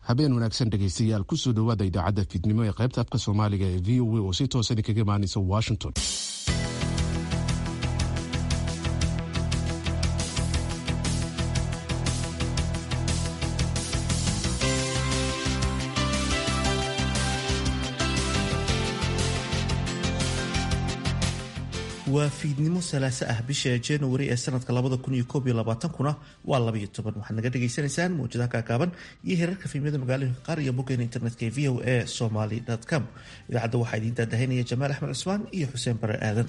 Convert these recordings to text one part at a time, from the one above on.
habeen wanaagsan dhegaystayaal kusoo dhowaada idaacadda fiidnimo ee qaybta afka soomaaliga ee v o a oo si toosan kaga imaanaysa washington waa fiidnimo salaaso ah bisha januari ee sanadka labada kun iyo koob iyo labaatankuna waa labaiyo toban waxaad naga dhagaysanaysaan mawjadaha kaakaaban iyo heerarka fiimyada magaalooyinka qaar iyo boggeena internetka ee v o a somaly com idaacadda waxaa idiin daadahaynaya jamaal axmed cusmaan iyo xuseen bare aadan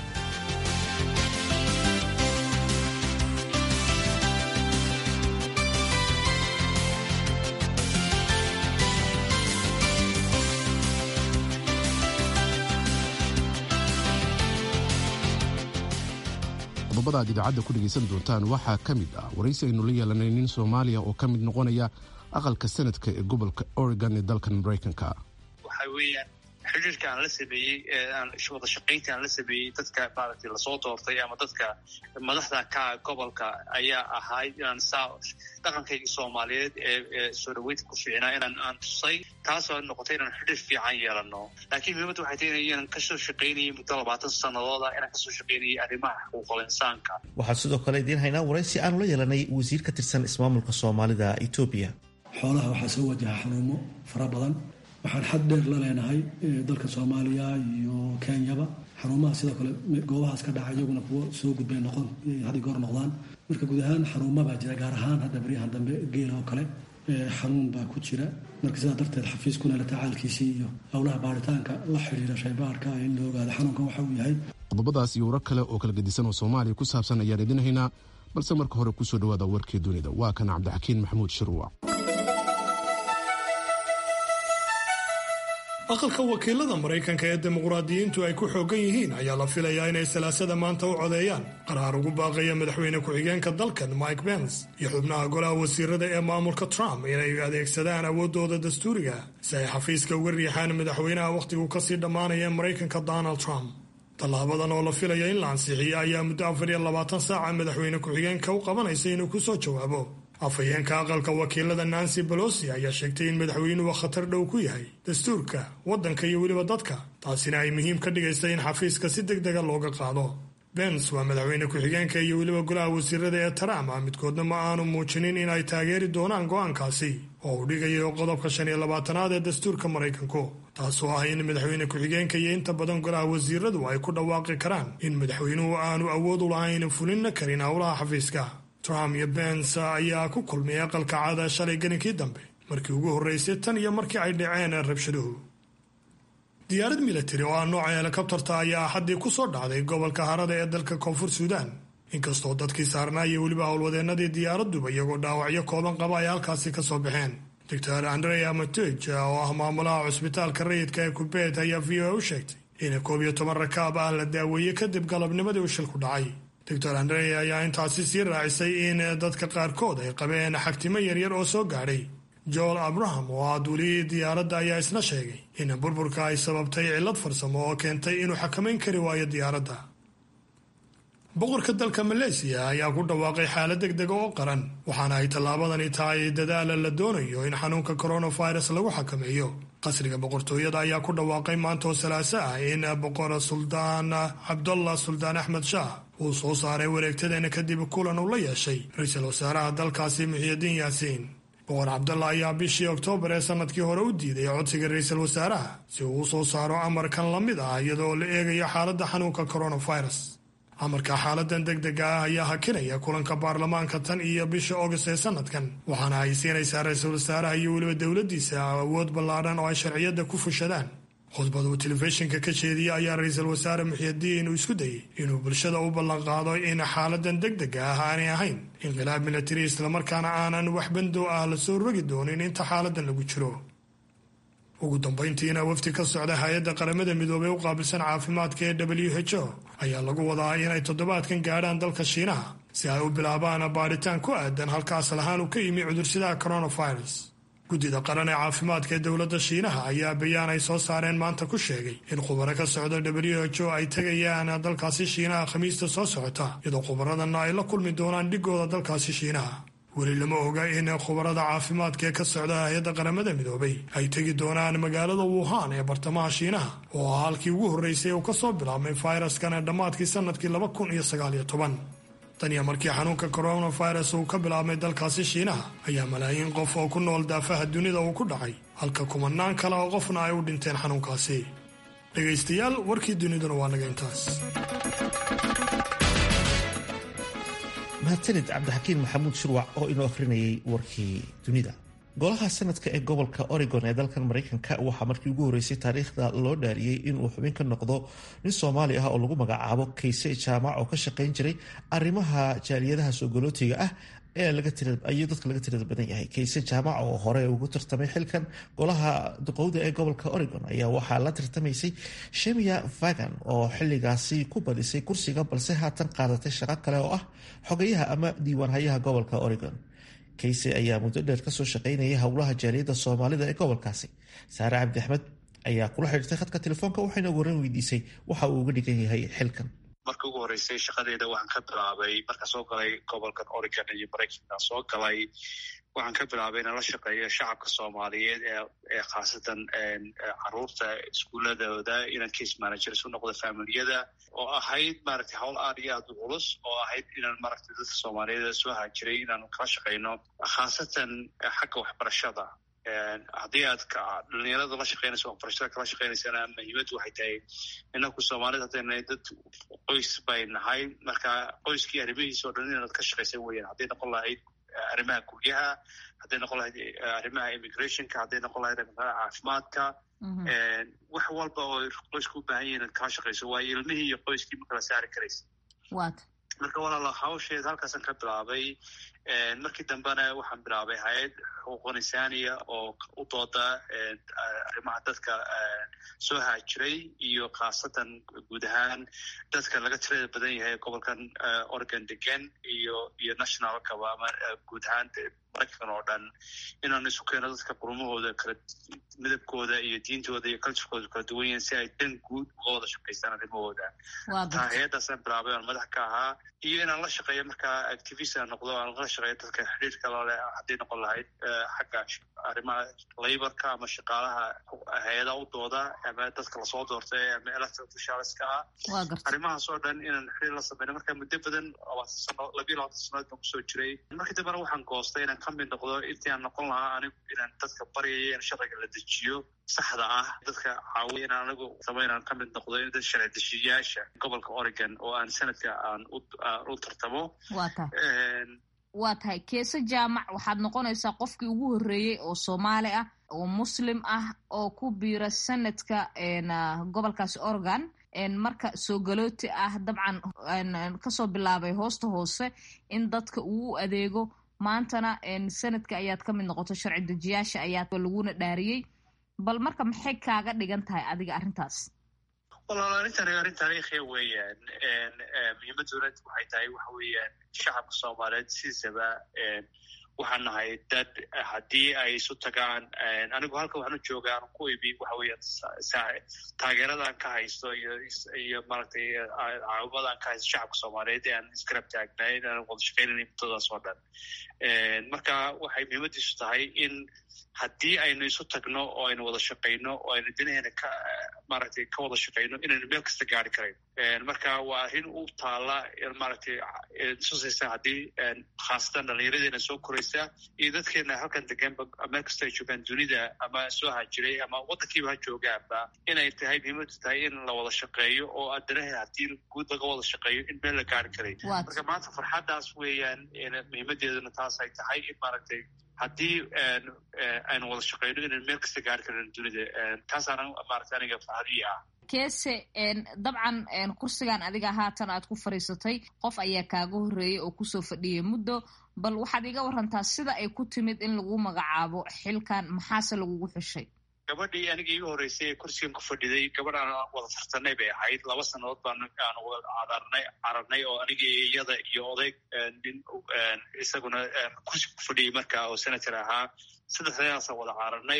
qodobada aad idaacadda ku dhegaysan doontaan waxaa ka mid ah waraysi aynu la yeelanay nin soomaaliya oo ka mid noqonaya aqalka sanadka ee gobolka oregon ee dalkan maraykanka waxa weeyaan xiriirka aan la sameeyey wada shaqaynta aan la sameeyey dadka maaragtay lasoo doortay ama dadka madaxda ka gobolka ayaa ahayd inaan saa dhaqankayga soomaaliyeed ee soo dhaweynta ku fiicnaa inaan aan tusay taasoo noqotay inaan xidhiir fiican yeelano laakiin muhiimadda waxay tahay inaan kasoo shaqaynayay muddo labaatan sanadooda inaan kasoo shaqaynayay arrimaha xuquuqul insaanka waxaan sidoo kale idiin haynaa waraysi aanu la yeelanay wasiir ka tirsan ismaamulka soomaalida etoobiya xoolaha waxaa soo wajaha xanuumo fara badan waxaan xad dheer la leenahay dalka soomaaliya iyo kenyaba xaruumaha sidoo kale goobahaas ka dhaca iyaguna kuwo soo gudbay noqon had goor noqdaan marka guud ahaan xaruuma baa jira gaar ahaan hadda baryahan dambe geela oo kale xanuun baa ku jira marka sidaa darteed xafiiskuna la tacaalkiisii iyo howlaha baaritaanka la xidhiira shaybaarka in la ogaado xanuunkan waxa uu yahay qodobadaas iyo warar kale oo kala gedisan oo soomaaliya ku saabsan ayaan idin haynaa balse marka hore kusoo dhawaada warkii dunida waa kan cabdixakiin maxamuud shirwac aqalka wakiilada maraykanka ee dimuqraadiyiintu ay ku xoogan yihiin ayaa la filayaa inay salaasada maanta u codeeyaan qaraar ugu baaqaya madaxweyne ku-xigeenka dalkan mike pence iyo xubnaha golaha wasiirada ee maamulka trump inay adeegsadaan awooddooda dastuuriga si ay xafiiska uga riixaan madaxweynaha wakhtigu kasii dhammaanaya ee maraykanka donald trump tallaabadan oo la filaya in la ansixiyo ayaa muddo afar iyo labaatan saaca madaxweyne ku-xigeenka u qabanaysa inuu kusoo jawaabo afhayeenka aqalka wakiilada nancy bolosi ayaa sheegtay in madaxweynuhu khatar dhow ku yahay dastuurka waddanka iyo weliba dadka taasina ay muhiim ka dhigaysa in xafiiska si deg dega looga qaado bens waa madaxweyne ku-xigeenka iyo weliba golaha wasiirada ee trump ah midkoodna ma aanu muujinin in ay taageeri doonaan go'aankaasi oo uu dhigayo qodobka shan iyo labaatanaad ee dastuurka maraykanku taasoo ah in madaxweyne ku-xigeenka iyo inta badan golaha wasiiradu ay ku dhawaaqi karaan in madaxweynuhu aanu awood u lahayn fulinna karin howlaha xafiiska trump iyo bens ayaa ku kulmay aqalka caada shalay gelinkii dambe markii ugu horreysay tan iyo markii ay dhaceen rabshaduhu diyaarad militari oo ah nooca helikobtarta ayaa axaddii ku soo dhacday gobolka harada ee dalka koonfur suudaan inkastoo dadkii saarnaa iyo weliba howlwadeennadii diyaaraduba iyagoo dhaawacyo kooban qaba ay halkaasi ka soo baxeen doctor andrea matoj oo ah maamulaha cusbitaalka rayidka ee kubeet ayaa v o a u sheegtay in koob iyo toban rakaab ah la daaweeyey kadib galabnimadii uu shilku dhacay doctor andre ayaa intaasi sii raacisay in dadka qaarkood ay qabeen xagtimo yaryar oo soo gaadhay joel abraham oo ah duuliyihii diyaaradda ayaa isna sheegay in burburka ay sababtay cillad farsamo oo keentay inuu xakamayn kari waayo diyaaradda boqorka dalka maleysiya ayaa ku dhawaaqay xaalad deg dega oo qaran waxaana ay tallaabadani tahay dadaala la doonayo in xanuunka coronavirus lagu xakameeyo qasriga boqortooyada ayaa ku dhawaaqay maanta oo salaaso ah in boqor suldaan cabdullah suldaan axmed shaah uu soo saaray wareegtadeena kadib kulan uu la yeeshay ra-iisul wasaaraha dalkaasi muxiidiin yaasiin boqor cabdallah ayaa bishii oktoobar ee sanadkii hore u diiday codsiga ra-iisul wasaaraha si uu u soo saaro amarkan la mid ah iyadoo la eegayo xaaladda xanuunka coronavirus amarka xaaladan deg dega ah ayaa hakinaya kulanka baarlamaanka tan iyo bisha august ee sanadkan waxaana ay siinaysaa ra-iisul wasaaraha iyo weliba dowladdiisa awood ballaadhan oo ay sharciyadda ku fushadaan khudbad uu telefishinka ka jeediya ayaa ra-iisul wasaare muxiidiin uu isku dayey inuu bulshada u ballanqaado in xaaladan deg dega ah aanay ahayn inqilaab militari islamarkaana aanan wax bandow ah lasoo rogi doonin inta xaaladan lagu jiro ugu dambayntiina wafdi ka socda hay-adda qaramada midoobey u qaabilsan caafimaadka ee w h o ayaa lagu wadaa inay toddobaadkan gaadhaan dalka shiinaha si ay u bilaabaan baadhitaan ku aadan halkaas lahaan uu ka yimi cudursidaha coronavirus guddida qaran ee caafimaadka ee dowladda shiinaha ayaa bayaan ay soo saareen maanta ku sheegay in khubaro ka socda w h o ay tegayaan dalkaasi shiinaha khamiista soo socota iyadoo khubaradanna ay la kulmi doonaan dhigooda dalkaasi shiinaha weli lama oga in khubarada caafimaadka ee ka socda hay-adda qaramada midoobay ay tegi doonaan magaalada wuhan ee bartamaha shiinaha oo ah halkii ugu horreysay uu ka soo bilaabmay fayraskan ee dhammaadkii sanadkii laba kun iyo sagaaliyo toban tan iyo markii xanuunka coronavirus uu ka bilaabmay dalkaasi shiinaha ayaa malaayiin qof oo ku nool daafaha dunida uu ku dhacay halka kumanaan kale oo qofna ay u dhinteen xanuunkaasi dhegaystayaal warkii duniduna waa naga intaas mahadsanid cabdixakiin maxamuud shurwac oo inoo akhrinayay warkii dunida golaha sanadka ee gobolka oregon ee dalkan maraykanka waxaa markii ugu horreysay taariikhda loo dhaariyey inuu xubin ka noqdo nin soomaali ah oo lagu magacaabo kayse jaamac oo ka shaqayn jiray arrimaha jaaliyadaha soogolootiga ah ee ayuu dadka laga tirada badan yahay kayse jaamac oo hore ugu tartamay xilkan golaha duqowda ee gobolka oregon ayaa waxaa la tartamaysay shemia vagan oo xiligaasi ku badisay kursiga balse haatan qaadatay shaqo kale oo ah xogayaha ama diiwaanhayaha gobolka oregon kayse ayaa muddo dheer kasoo shaqaynayay howlaha jaaliyadda soomaalida ee gobolkaasi saare cabdi axmed ayaa kula xidhiirtay khadka telefoonka waxayna waran weydiisay waxa uu uga dhigan yahay xilkan markii ugu horreysay shaqadeeda waxaan ka bilaabay markaan soo galay gobolkan oregon iyo maraykanka soo galay waxaan ka bilaabay inaan la shaqeeyo shacabka soomaaliyeed ee khaasatan caruurta iskuuladooda inaan case managers u noqdo familiyada oo ahayd maaragtay hawl aad iyo aad u culus oo ahayd inaan maaragtay dadka soomaaliyeed soo haajiray inaan kala shaqeyno khaasatan xagga waxbarashada haddii aad dhalinyarada la shaqeynayso waxbarashada kala shaqeynaysana muhiimaddu waxay tahay inaku soomaalida haddayna dad qoys bay nahay marka qoyskii arrimihiisa o dhan inaad ka shaqaysan weyaan hadday noqon lahayd arrimaha guryaha hadday noqon lahayd arrimaha immigrationka hadday noqon lahayd arrimaha caafimaadka wax walba oo qoysku u baahan yahin inaad kala shaqayso waayo ilmihii iyo qoyskii ma kala saari karaysa marka walaala hawsheed halkaasan ka bilaabay markii dambena waxaan bilaabay hay-ad xuquuqan insaaniya oo u dooda arrimaha dadka soo haajiray iyo khaasatan guud ahaan dadka laga tirada badan yahay gobolkan oregon degan iyo iyo nationalkaba ama guud ahaan maraykan oo dhan inaan isu keeno dadka qurumahooda kala midabkooda iyo diintooda iyo culturekooda kala duwan yahin si ay dan guud uga wada shaqaystaan arrimahooda taa hay-addaasaan bilaabay aan madax ka ahaa iyo inaan la shaqeeyo markaa activist aan noqdo aan la shaqeeyo dadka xidhiirka laleh hadday noqon lahayd xagga arrimaha laborka ama shaqaalaha hay-adaha u dooda ama dadka lasoo doortay ama electoral officialska ah arrimahaas oo dhan inaan xiriir la sameyno marka muddo badan labaatan sano labiyo labaatan sanood baan kusoo jiray markii dambena waxaan goostay inaan ka mid noqdo intii aan noqon lahaa anigu inaan dadka baryayo in sharciga la dejiyo saxda ah dadka caawiya inaan anigu rabo inaan ka mid noqdo in dad sharci dejiyayaasha gobolka oregon oo aan sanadka aan u tartamo waa tahay keese jaamac waxaad noqonaysaa qofkii ugu horreeyey oo soomaali ah oo muslim ah oo ku biira sanadka gobolkaasi oregon marka soo galooti ah dabcan kasoo bilaabay hoosta hoose in dadka uu u adeego maantana sanadka ayaad ka mid noqoto sharci dejiyaasha ayaa laguna dhaariyey bal marka maxay kaaga dhigan tahay adiga arrintaas walaal arrintan arrin taariikhiya weeyaan muhiimaduna waxay tahay waxa weeyaan shacabka soomaaliyeed sidiisaba waxaan nahay dad haddii ay isu tagaan anigu halka waxaan u jooga aan ku ibi waxa weeyaan taageeradaan ka haysto iyo iyo maaragtay caawimadaan ka haysto shacabka soomaaliyeed ee aan iskarab taagnay aan wada shaqeynayna muddadaas oo dhan marka waxay muhiimadiisu tahay in haddii aynu isu tagno oo aynu wada shaqayno oo aynu dinaheena ka maaragtay ka wada shaqayno inaynu meel kasta gaari karayn marka waa arrin u taala maaragtay tusaysa haddii khaasatan dhallinyaradeena soo koraysa iyo dadkeena halkan deganba meel kasta ay joogaan dunida ama soo hajiray ama waddankiiba ha joogaanba inay tahay muhiimadu tahay in la wada shaqeeyo oo danaheena haddii guud laga wada shaqeeyo in meel la gaari karay marka maanta farxaddaas weeyaan muhiimadeeduna taas ay tahay in maaragtay haddii aynu wada shaqeyno inaynu meel kasta gaari karno dunida taasaana maarata aniga farxadii ah keese dabcan kursigan adiga haatan aad ku fadhiisatay qof ayaa kaaga horreeyey oo kusoo fadhiyay muddo bal waxaad iga warantaa sida ay ku timid in lagu magacaabo xilkan maxaase lagugu xushay gabadhii aniga iiga horreysay ee kursigan ku fadhiday gabadh aan wada tartanay bay ahayd laba sannadood baan aan wada cararnay oo aniga iyada iyo odayg nin isaguna kursi ku fadhiyey marka oo senator ahaa saddexdayaasaan wada caaranay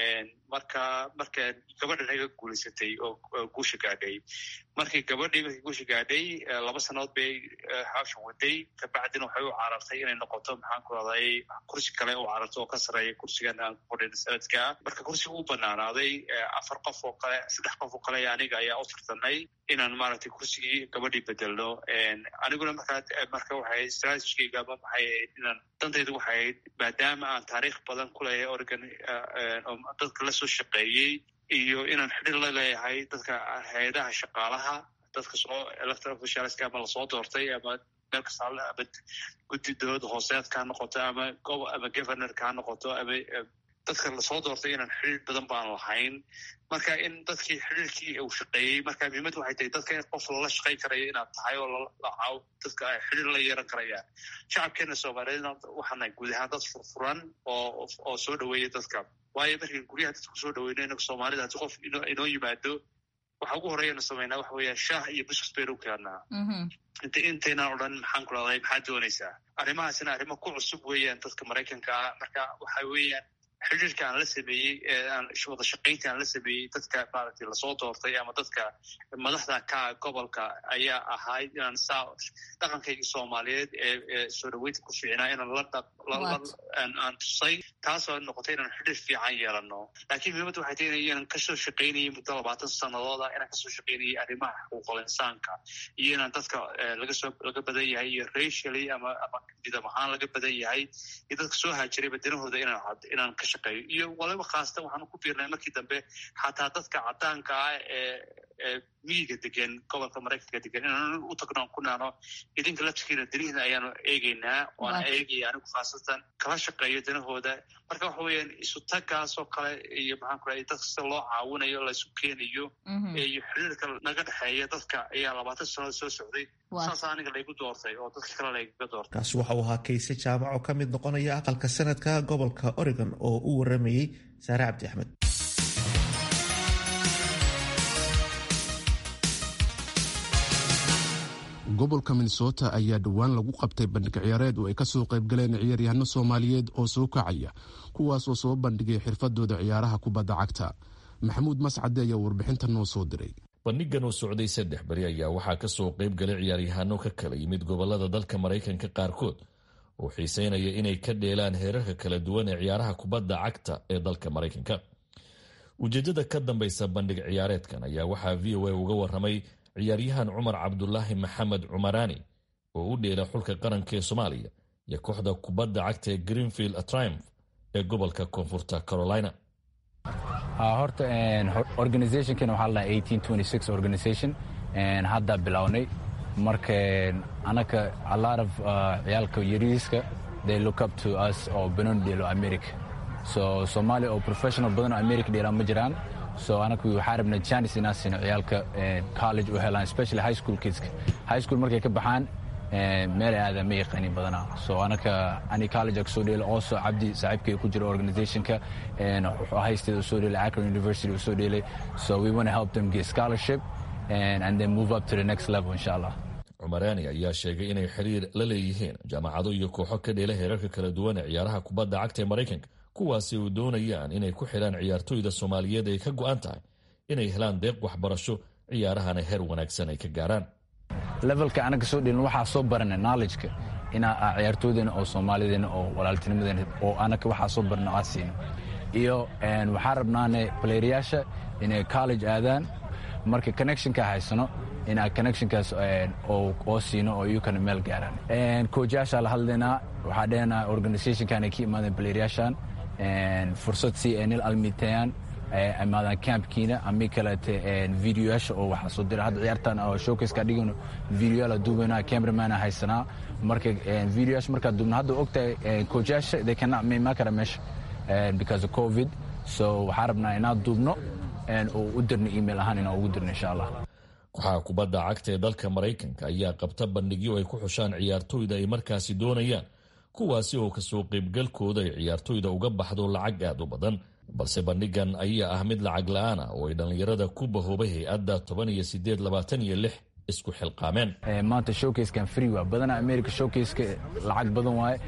marka marka gabadhan iga guulaysatay oo guusha gaadhay markii gabadhii markii guusha gaadhay laba sannadood bay hawshan waday kabacdina waxay u carartay inay noqoto maxaan ku raday kursi kale u cararto oo ka sareeya kursigan aan ku fadhina sanadka marka kursiga u banaanaaday afar qof oo kale saddex qof oo kale aniga ayaa u tartanay inaan maaragtay kursigii gabadhii bedelno aniguna markaa marka waxay strategigayga ama maxay ahayd inaan dantaydu waxay ahayd maadaama aan taariikh badan ku leeyahay oregon dadka la soo shaqeeyey iyo inaan xidhir la leeyahay dadka hay-adaha shaqaalaha dadka soo electoral officialska ama lasoo doortay ama meel kasta ama guddi dowladda hooseedka ha noqoto ama ama governorka ha noqoto ama dadka lasoo doortay inaan xidhiir badan baan lahayn marka in dadkii xidhiirkii uu shaqeeyey marka muhiimad waxay tahay dadka in qof lala shaqayn karayo inaad tahay oo lacaaw dadka ay xidhiir la yeeran karayaan shacabkeena soomaaliyeedna waxaana guud ahaan dad furfuran oo oo soo dhaweeya dadka waayo markii guryaha dadka kusoo dhaweyno inaga soomaalida haddii qof inoo yimaado waxa ugu horeyana sameynaa waxa weeya shaah iyo buskus baynu u keenaa inta intaynaan odhan maxaan ku rahday maxaad doonaysaa arrimahaasina arrimo ku cusub weeyaan dadka maraykanka ah marka waxa weeyaan xidhiirka aan la sameeyey aan wada shaqaynta aan la sameeyey dadka maaragtay lasoo doortay ama dadka madaxda ka gobolka ayaa ahayd inaan saa dhaqankaygii soomaaliyeed ee soo dhaweynta ku fiicnaa inaan la aan tusay taasoo noqotay inaan xidhiir fiican yeelano laakiin muhiimadda waxay tahay inaan kasoo shaqaynayay muddo labaatan sanadooda inaan kasoo shaqaynayay arrimaha xuquuqul insaanka iyo inaan dadka lagasoo laga badan yahay iyo racially ama ama midab ahaan laga badan yahay iyo dadka soo haajiray badanahooda inaan inaan ka shaqeeyo iyo waliba khaasatan waxaanu ku biirnay markii dambe xataa dadka cadaanka ah ee ee miyiga degan gobolka maraykanka degan inaan u tagno aan ku naano idinka laftikiina danihiina ayaanu eegeynaa oana eegaya anigu khaasatan kala shaqeeyo danahooda marka waxa weeyaan isu tagaasoo kale iyo maxaan ku rahay dadka sida loo caawinayo laysu keenayo iyo xiriirka naga dhexeeya dadka ayaa labaatan sannadood soo socday saasa aniga laygu doortay oo dadka kale laygaga doortay kaasi waxa uu ahaa kayse jaamac oo ka mid noqonaya aqalka sanadka gobolka oregon oo u waramayey saare cabdi axmed gobolka minnesota ayaa dhowaan lagu qabtay bandhig ciyaareed oo ay kasoo qaybgaleen ciyaaryahano soomaaliyeed oo soo kacaya kuwaasoo soo bandhigay xirfadooda ciyaaraha kubadda cagta maxamuud mascade ayaa warbixinta noo soo diray bandhigan oo socday saddex beri ayaa waxaa kasoo qayb galay ciyaaryahaano ka kala yimid gobolada dalka maraykanka qaarkood oo xiiseynaya inay ka dheelaan heerarka kala duwan ee ciyaaraha kubadda cagta ee dalka maraykanka ujeedada ka dambaysa bandhig ciyaareedkan ayaa waxaa v o a uga waramay ciyaaryahan cumar cabdulaahi maxamed cumaraani oo u dheela xulka qaranka ee soomaaliya iyo kooxda kubadda cagta ee greenfield triumph ee gobolka koonfurta carolina horta organizationkan waxaa la dhaha organization hadda bilownay marka anaka a lot of ciyaalka yariiska they look up to us oo banoon dheelo america so soomaaliya oo professional badan oo america dheelaan ma jiraan so anaku waxaa rabna chance inaan siino ciyaalka college u helaan especially high school kidska high school markay ka baxaan meel aada ma yaqaanin badanaa so anaka ani college kasoo dheela also cabdi saaxiibkay ku jira organizationka wuxuu haysteeda usoo dheelay akron university usoo dheelay so we want to help them get scholarship and, and then move up to the next level insha allah cumaraani ayaa sheegay inay xiriir la leeyihiin jaamacado iyo kooxo ka dheela heerarka kala duwan ee ciyaaraha kubadda cagta ee maraykanka kuwaasi uu doonayaan inay ku xidhaan ciyaartooyda soomaaliyeed ay ka go'an tahay inay helaan deeq waxbarasho ciyaarahana heer wanaagsan ay ka gaaraan levelka anaga soo dhelin waxaa soo barana knowledgeka inaa ciyaartooydeena oo soomaalideena oo walaaltinimadeena oo anaga waxaa soo barna aad siino iyo waxaa rabnaane playeryaasha inay college aadaan marka connectionka haysano inaa connectionkaas oo siino oo iyukana meel gaaraan coachyaashaa la hadlaynaa waxaa dhehnaa organizationkan ay ka imaadeen playeryaashan fursad si ay nil almitayaan imaadaan campkiina ami kaleete videoyaasha oo waxaa soo dira hadda ciyaartan oo showcaseka dhigano videoyaala duubayna cameramana haysanaa marka videoyaasha markaa duubna hadda ogtahay coachyaasha they cannot imaan kara meesha because of covid so waxaa rabnaa inaan duubno oo u dirno email ahaan inaan ugu dirno insha allah kooxaha kubadda cagta ee dalka maraykanka ayaa qabta bandhigyo ay ku xushaan ciyaartooyda ay markaasi doonayaan kuwaasi oo kasoo qaybgalkooda ay ciyaartooyda uga baxdo lacag aad u badan balse bandhigan ayaa ah mid lacag la-aan ah oo ay dhallinyarada ku bahoobay hay-adda toban iyo sideed labaatan iyo lix isku xilqaameen maanta showcasekan free waa badanaa america showcaseka lacag badan waaye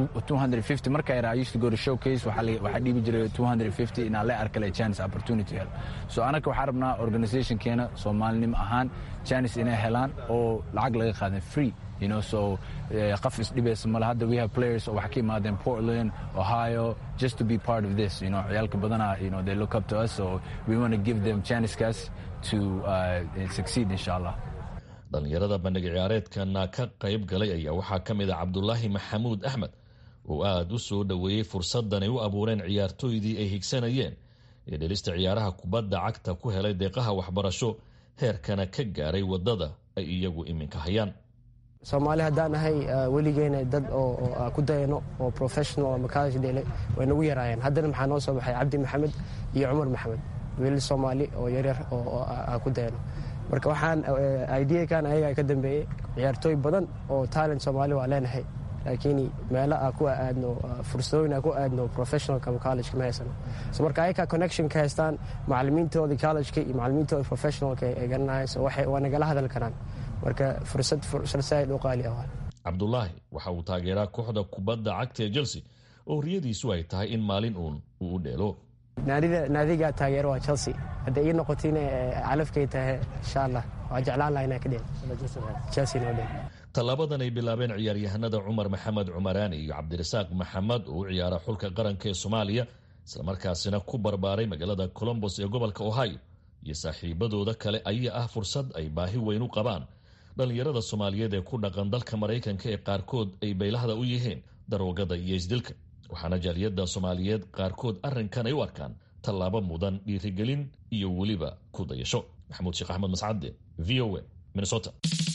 marka yara i used to go to showcase waxaa dhiibi jiray 250 inaa le arkale chance opportunity hel so anaka waxaa rabnaa organizationkeena soomaalinimo ahaan chance inay helaan oo lacag laga qaadan free you know so qaf isdhibaysa male hadda we have players oo waxa ka imaadeen portland ohio just to be part of this you know ciyaalka badanaa you know they look up to us so we want to give them chanceskaas to uh, succeed insha allah dhallinyarada bandhig ciyaareedkana ka qayb galay ayaa waxaa ka mid a cabdulaahi maxamuud axmed oo aada u soo dhoweeyey fursaddan ay u abuureen ciyaartooydii ay higsanayeen ee dhelista ciyaaraha kubadda cagta ku helay deeqaha waxbarasho heerkana ka gaaray waddada ay iyagu iminka hayaan soomaali haddaan ahay weligeena dad oo ku dayano oo professional ama college dhele way nagu yaraayeen haddana maxaa noo soo baxay cabdi maxamed iyo cumar maxamed wiilal soomaali oo yaryar oo ku dayano marka waxaan ideakan ayagaa ka dambeeyey ciyaartooy badan oo talent soomaali waa leenahay laakiin meelo a ku aadno fursadooyin a ku aadno professionalka ama collegeka ma haysano so marka ayakaa connection ka haystaan macalimiintooda collegeka iyo macalimiintooda professionalka ay garanayan so waa nagala hadal karaan marka fursad fursad saaid u qaali ah cabdulaahi waxa uu taageeraa kooxda kubadda cagta ee chelsea oo riyadiisu ay tahay in maalin uun uu u dheelo naadiga taageero waa chelsea hadday ii noqotina calafkay tahay insha allah waa jeclaan laha inaa ka dheel chelsea noo dheel tallaabadan ay bilaabeen ciyaaryahanada cumar maxamed cumaraani iyo cabdirasaaq maxamed oo u ciyaara xulka qaranka ee soomaaliya islamarkaasina ku barbaaray magaalada colombos ee gobolka ohio iyo saaxiibadooda kale ayaa ah fursad ay baahi weyn u qabaan dhallinyarada soomaaliyeed ee ku dhaqan dalka maraykanka ee qaarkood ay baylahda u yihiin daroogada iyo isdilka waxaana jaaliyadda soomaaliyeed qaarkood arrinkan ay u arkaan tallaabo mudan dhiirigelin iyo weliba ku dayasho maxamuud sheekh axmed mascade v o a minnesota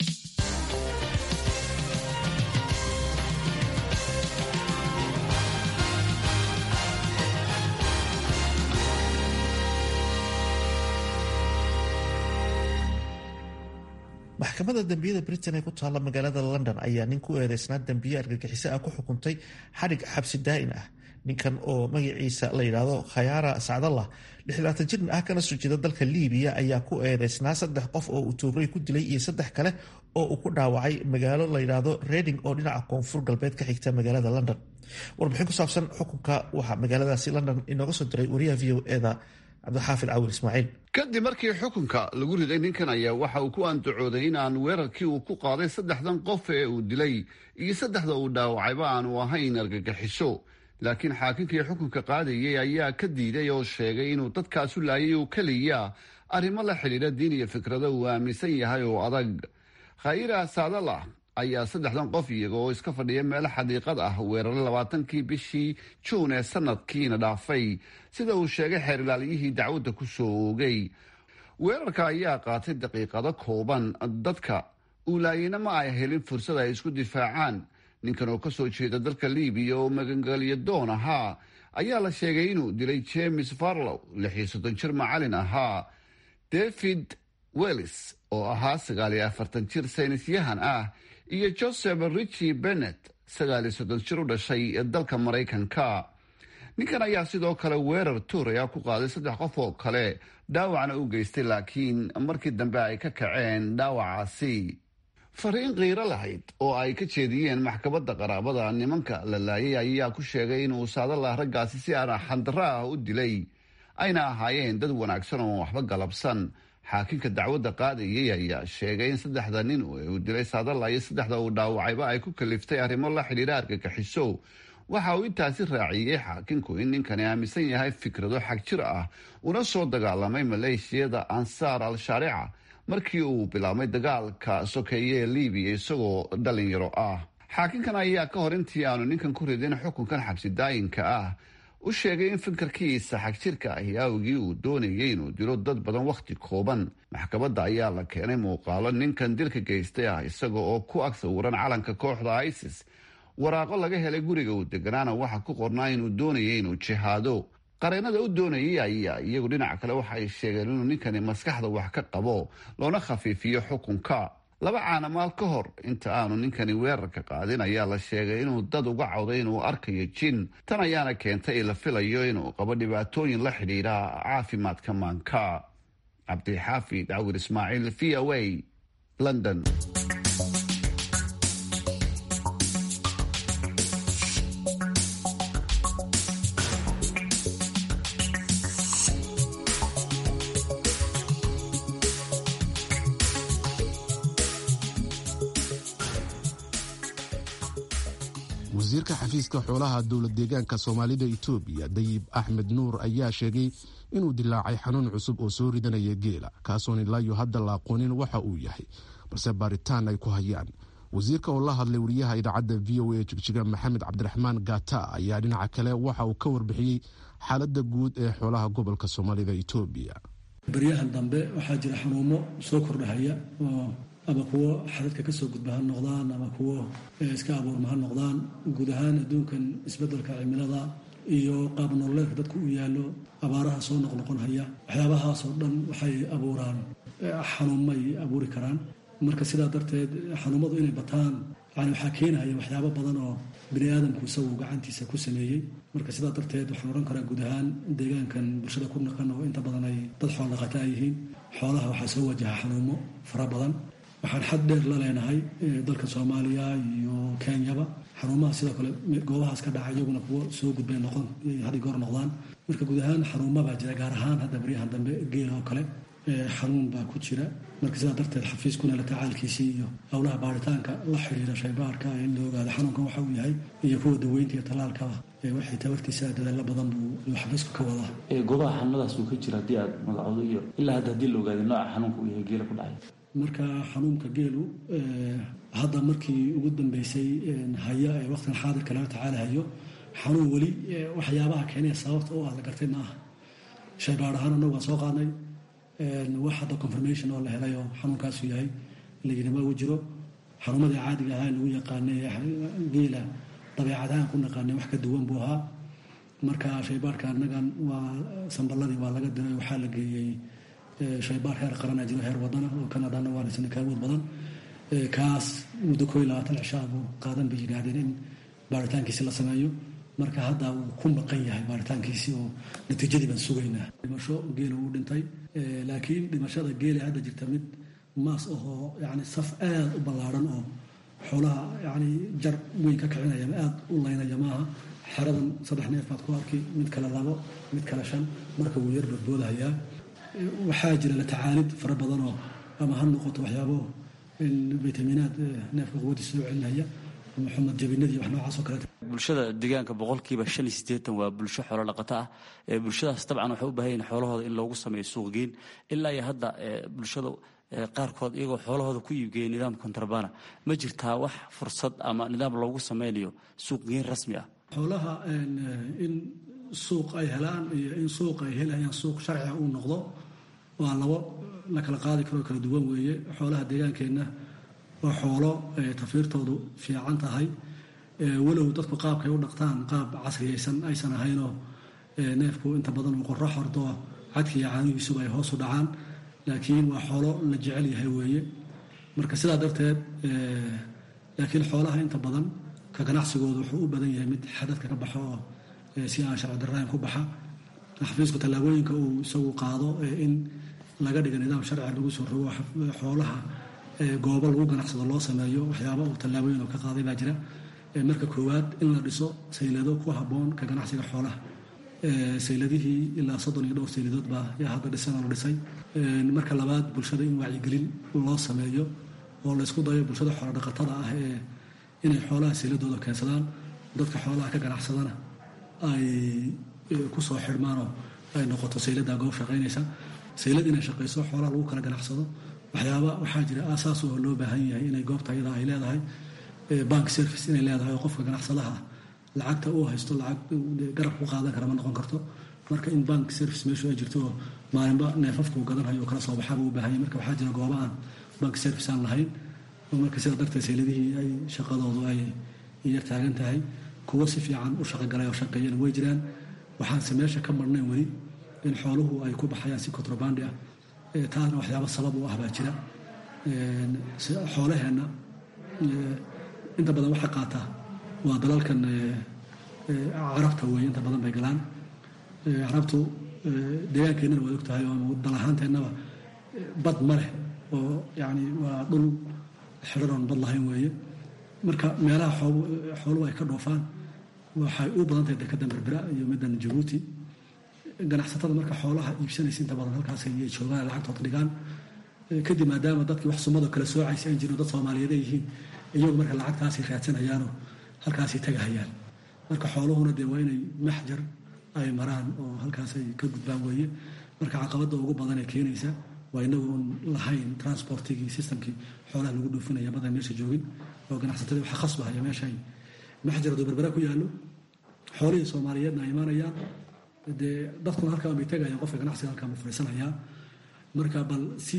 maxkamadda dembiyada britain ee ku taalla magaalada london ayaa nin ku eedeysnaa dembiye argagixiso ah ku xukuntay xadhig xabsi daa'in ah ninkan oo magaciisa la yidhaahdo khayaara sacdallah lixlaatan jirin ah kana soo jeeda dalka liibiya ayaa ku eedeysnaa saddex qof oo uu tuuray ku dilay iyo saddex kale oo uu ku dhaawacay magaalo la yidhaahdo reding oo dhinaca koonfur galbeed ka xigta magaalada london warbixin ku saabsan xukunka waxaa magaaladaasi london inooga soo diray wariyaha v o eda cabdixaafid cawil ismaaciil kadib markii xukunka lagu riday ninkan ayaa waxa uu ku andacooday in aan weerarkii uu ku qaaday saddexdan qof ee uu dilay iyo saddexda uu dhaawacayba aanu ahayn argagixiso laakiin xaakinkii xukunka qaadayay ayaa ka diiday oo sheegay inuu dadkaasu laayay oo keliya arrimo la xidhiidha diin iyo fikrado uu aaminsan yahay oo adag khayra saadalah ayaa saddexdan qof iyaga oo iska fadhiya meel xadiiqad ah weeraray labaatankii bishii juun ee sanadkiina dhaafay sida uu sheegay xeer ilaaliyihii dacwadda ku soo oogay weerarka ayaa qaatay daqiiqado kooban dadka uulaayina ma ay helin fursad ay isku difaacaan ninkan oo kasoo jeeda dalka libiya oo magangelyo doon ahaa ayaa la sheegay inuu dilay james farlow lixiyo soddon jir macalin ahaa david wellis oo ahaa sagaaliyo afartan jir saynisyahan ah iyo joseph richi bennet sagaaliyo soddon jir u dhashay dalka maraykanka ninkan ayaa sidoo kale weerar tuuraya ku qaaday saddex qof oo kale dhaawacna u geystay laakiin markii dambe ay ka kaceen dhaawacaasi fariin qiiro lahayd oo ay ka jeediyeen maxkamadda qaraabada nimanka la laayay ayaa ku sheegay inuu saadalah raggaasi si aan xandara ah u dilay ayna ahaayeen dad wanaagsan oo waxba galabsan xaakinka dacwadda qaadayay ayaa sheegay in saddexda nin uu dilay saadala iyo saddexda uu dhaawacayba ay ku kaliftay arrimo la xidhiidha argagixiso waxa uu intaasi raaciyey xaakinku in ninkani aaminsan yahay fikrado xag jir ah una soo dagaalamay maleeshiyada ansaar al-shaarica markii uu bilaabmay dagaalka sokeeye ee libiya isagoo dhalinyaro ah xaakinkan ayaa ka hor intii aanu ninkan ku ridin xukunkan xabsi daayinka ah u sheegay in fikirkiisa xagjirka ahi awgii uu doonayay inuu dilo dad badan wakhti kooban maxkamadda ayaa la keenay muuqaalo ninkan dilka geystay ah isaga oo ku ag sawiran calanka kooxda isis waraaqo laga helay guriga uu deganaana waxa ku qornaa inuu doonayay inuu jihaado qareenada u doonayay ayaa iyagu dhinac kale waxay sheegeen inuu ninkani maskaxda wax ka qabo loona khafiifiyo xukunka laba caanamaal ka hor inta aanu ninkani weerarka qaadin ayaa la sheegay inuu dad uga cawday inuu arkayo jin tan ayaana keentay la filayo inuu qabo dhibaatooyin la xidhiidha caafimaadka maanka cabdixaafid cawir ismaaciil v o a london wasiirka xafiiska xoolaha dowlad deegaanka soomaalida itoobiya dayib axmed nuur ayaa sheegay inuu dilaacay xanuun cusub oo soo ridanaya geela kaasoon ilaayo hadda la aqoonin waxa uu yahay balse baaritaan ay ku hayaan wasiirka oo la hadlay wariyaha idaacadda v o a jigjiga maxamed cabdiraxmaan gata ayaa dhinaca kale waxa uu ka warbixiyey xaaladda guud ee xoolaha gobolka soomaalida itoobiya baryahan dambe waxaa jira xanuumo soo kordhahaya oo ama kuwo xadadka kasoo gudba ha noqdaan ama kuwo iska abuurma ha noqdaan guud ahaan adduunkan isbedelka cimilada iyo qaab nololeedka dadku u yaallo abaaraha soo noqnoqonhaya waxyaabahaasoo dhan waxay abuuraan xanuumay abuuri karaan marka sidaa darteed xanuumadu inay bataan yani waxaa keenahaya waxyaabo badan oo bini aadamku isagu gacantiisa ku sameeyey marka sidaa darteed waxaan odhan karaa guud ahaan deegaankan bulshada ku naqan oo inta badan ay dad xool dhaqata ay yihiin xoolaha waxaa soo wajaha xanuumo fara badan waxaan xad dheer la leenahay dalka soomaaliya iyo kenyaba xaruumaha sidoo kale goobahaas ka dhaca iyaguna kuwo soo gudbay noqon had goor noqdaan marka guud ahaan xaruuma baa jira gaar ahaan hadda baryahan dambe geel oo kale xanuun baa ku jira marka sidaa darteed xafiiskuna la tacaalkiisii iyo howlaha baaritaanka la xidhiira shaybaarka in la ogaado xanuunkan waxa uu yahay iyo kuwa daweynta iyo tallaalkaba waxay tabartiisa dadaalo badan buu xafiisku ka wadaa goobaha xanuunadaas uu ka jira haddii aad magacoodo iyo ilaa hadda haddii la ogaado nooca xanuunka uu yahay geela ku dhacay marka xanuunka geelu hadda markii ugu dambeysay haya ee waqtigan xaadirka laga tacaalahayo xanuun weli waxyaabaha keenaya sababta oo ah la gartay ma aha shaybaar ahaan annagu waan soo qaadnay wax hadda confirmation oo la helay oo xanuunkaasu yahay layidhi ma uu jiro xanuumadii caadiga ahaa lagu yaqaanay geela dabeecadahaan ku naqaanay wax ka duwan buu ahaa marka shaybaarka annagan waa samballadii waa laga diray waxaa la geeyey shaybaar heer qarana jiro heer wadana oo kanadana waanaysan ka awood badan kaas muddo koo iyo labaatan cishaa buu qaadan bay yidhaahdeen in baaritaankiisi la sameeyo marka hadda wuu ku maqan yahay baaritaankiisi oo natiijadii baan sugaynaa dhimasho geela uu dhintay laakiin dhimashada geela hadda jirta mid maas ahoo yani saf aad u ballaadhan oo xoolaha yani jar weyn ka kicinaya aad u laynaya maaha xeradan saddex neef baad ku arki mid kale labo mid kale shan marka wuu yar badboodahayaa waxaa jira la tacaalid fara badanoo ama ha noqoto waxyaabo vitaminaad neefka quwadiisa soo celinaya ama xumad jabinadii wax noocaas oo kaleeta bulshada deegaanka boqolkiiba shan iyo siddeetan waa bulsho xoolo dhaqato ah bulshadaas dabcan waxay u baahan yihin xoolahooda in loogu sameeyo suuqgeyn ilaa iyo hadda bulshada qaarkood iyagoo xoolahooda ku iibgeeya nidaam kontrabana ma jirtaa wax fursad ama nidaam loogu sameynayo suuqgeyn rasmi ah xoolaha in suuq ay helaan iyo in suuq ay helayaan suuq sharciga uu noqdo waa labo la kala qaadi karoo kala duwan weeye xoolaha deegaankeenna waa xoolo tafiirtoodu fiican tahay walow dadku qaabkay u dhaqtaan qaab casriyaysan aysan ahaynoo neefku inta badan uu qorro xordo cadki iyo caanigiisuba ay hoos u dhacaan laakiin waa xoolo la jecel yahay weeye marka sidaa darteed laakiin xoolaha inta badan ka ganacsigooda wuxuu u badan yahay mid xadadka ka baxo oo si aan sharci darrayn ku baxa xafiisku tallaabooyinka uu isagu qaado in laga dhiga nidaam sharciga lagu soo rogo xoolaha goobo lagu ganacsado loo sameeyo waxyaaba uu tallaabooyin oo ka qaaday baa jira marka koowaad in la dhiso saylado ku habboon ka ganacsiga xoolaha sayladihii ilaa soddon iyo dhowr sayladood baa yaa hadda dhisan oo la dhisay marka labaad bulshada in wacyigelin loo sameeyo oo laysku dayo bulshada xoolo dhaqatada ah ee inay xoolaha sayladooda keensadaan dadka xoolaha ka ganacsadana ay ku soo xidhmaanoo ay noqoto sayladaa goob shaqaynaysa saylad inay shaqayso xoolaha lagu kala ganacsado waxyaaba waxaa jira aasaas oo loo baahan yahay inay goobta ayada ay leedahay bank service inay leedahay oo qofka ganacsadaha lacagta uu haysto lacag garab ku qaadan kara ma noqon karto marka in bank service meeshu ay jirto oo maalinba neefafka uu gadanhayo oo kala soo baxaaba u baahanya marka waxaa jira gooba aan bank service aan lahayn oo marka sidaa darteed sayladihii ay shaqadoodu ay yar taagan tahay kuwo si fiican u shaqogalay oo shaqeeyana way jiraan waxaanse meesha ka marnayn weli in xooluhu ay ku baxayaan si contrabandi ah taasna waxyaaba sabab u ah baa jira xoolaheenna inta badan waxa qaata waa dalalkan carabta weeye inta badan bay galaan carabtu deegaankeenana waad ogtahay ama dal ahaanteennaba bad ma leh oo yani waa dhul xidharoon bad lahayn weeye marka meelaha xooluhu ay ka dhoofaan waxay u badan tahay dekada berbera iyo middan jabuuti ganacsatada marka xoolaha iibsanaysa inta badan halkaas ayay joogaan lacagtood dhigaan kadib maadaama dadkii wax sumadoo kale soocaysa aan jirin dad soomaaliyeed ay yihiin iyagu marka lacagtaasay raadsanayaanoo halkaasay tagahayaan marka xooluhuna dee waa inay maxjar ay maraan oo halkaas ay ka gudbaan weeye marka caqabada ugu badan ee keenaysa waa inagu un lahayn transportigii systemkii xoolaha lagu dhoofinaya badan meesha joogin oo ganacsatadii waxa khasbahaya meeshay maxjarado berbera ku yaallo xoolihii soomaaliyeedna ay imaanayaan dee dadkuna halkaan bay tagayaan qofka ganacsiga halkaan buu fadhiisanayaa marka bal si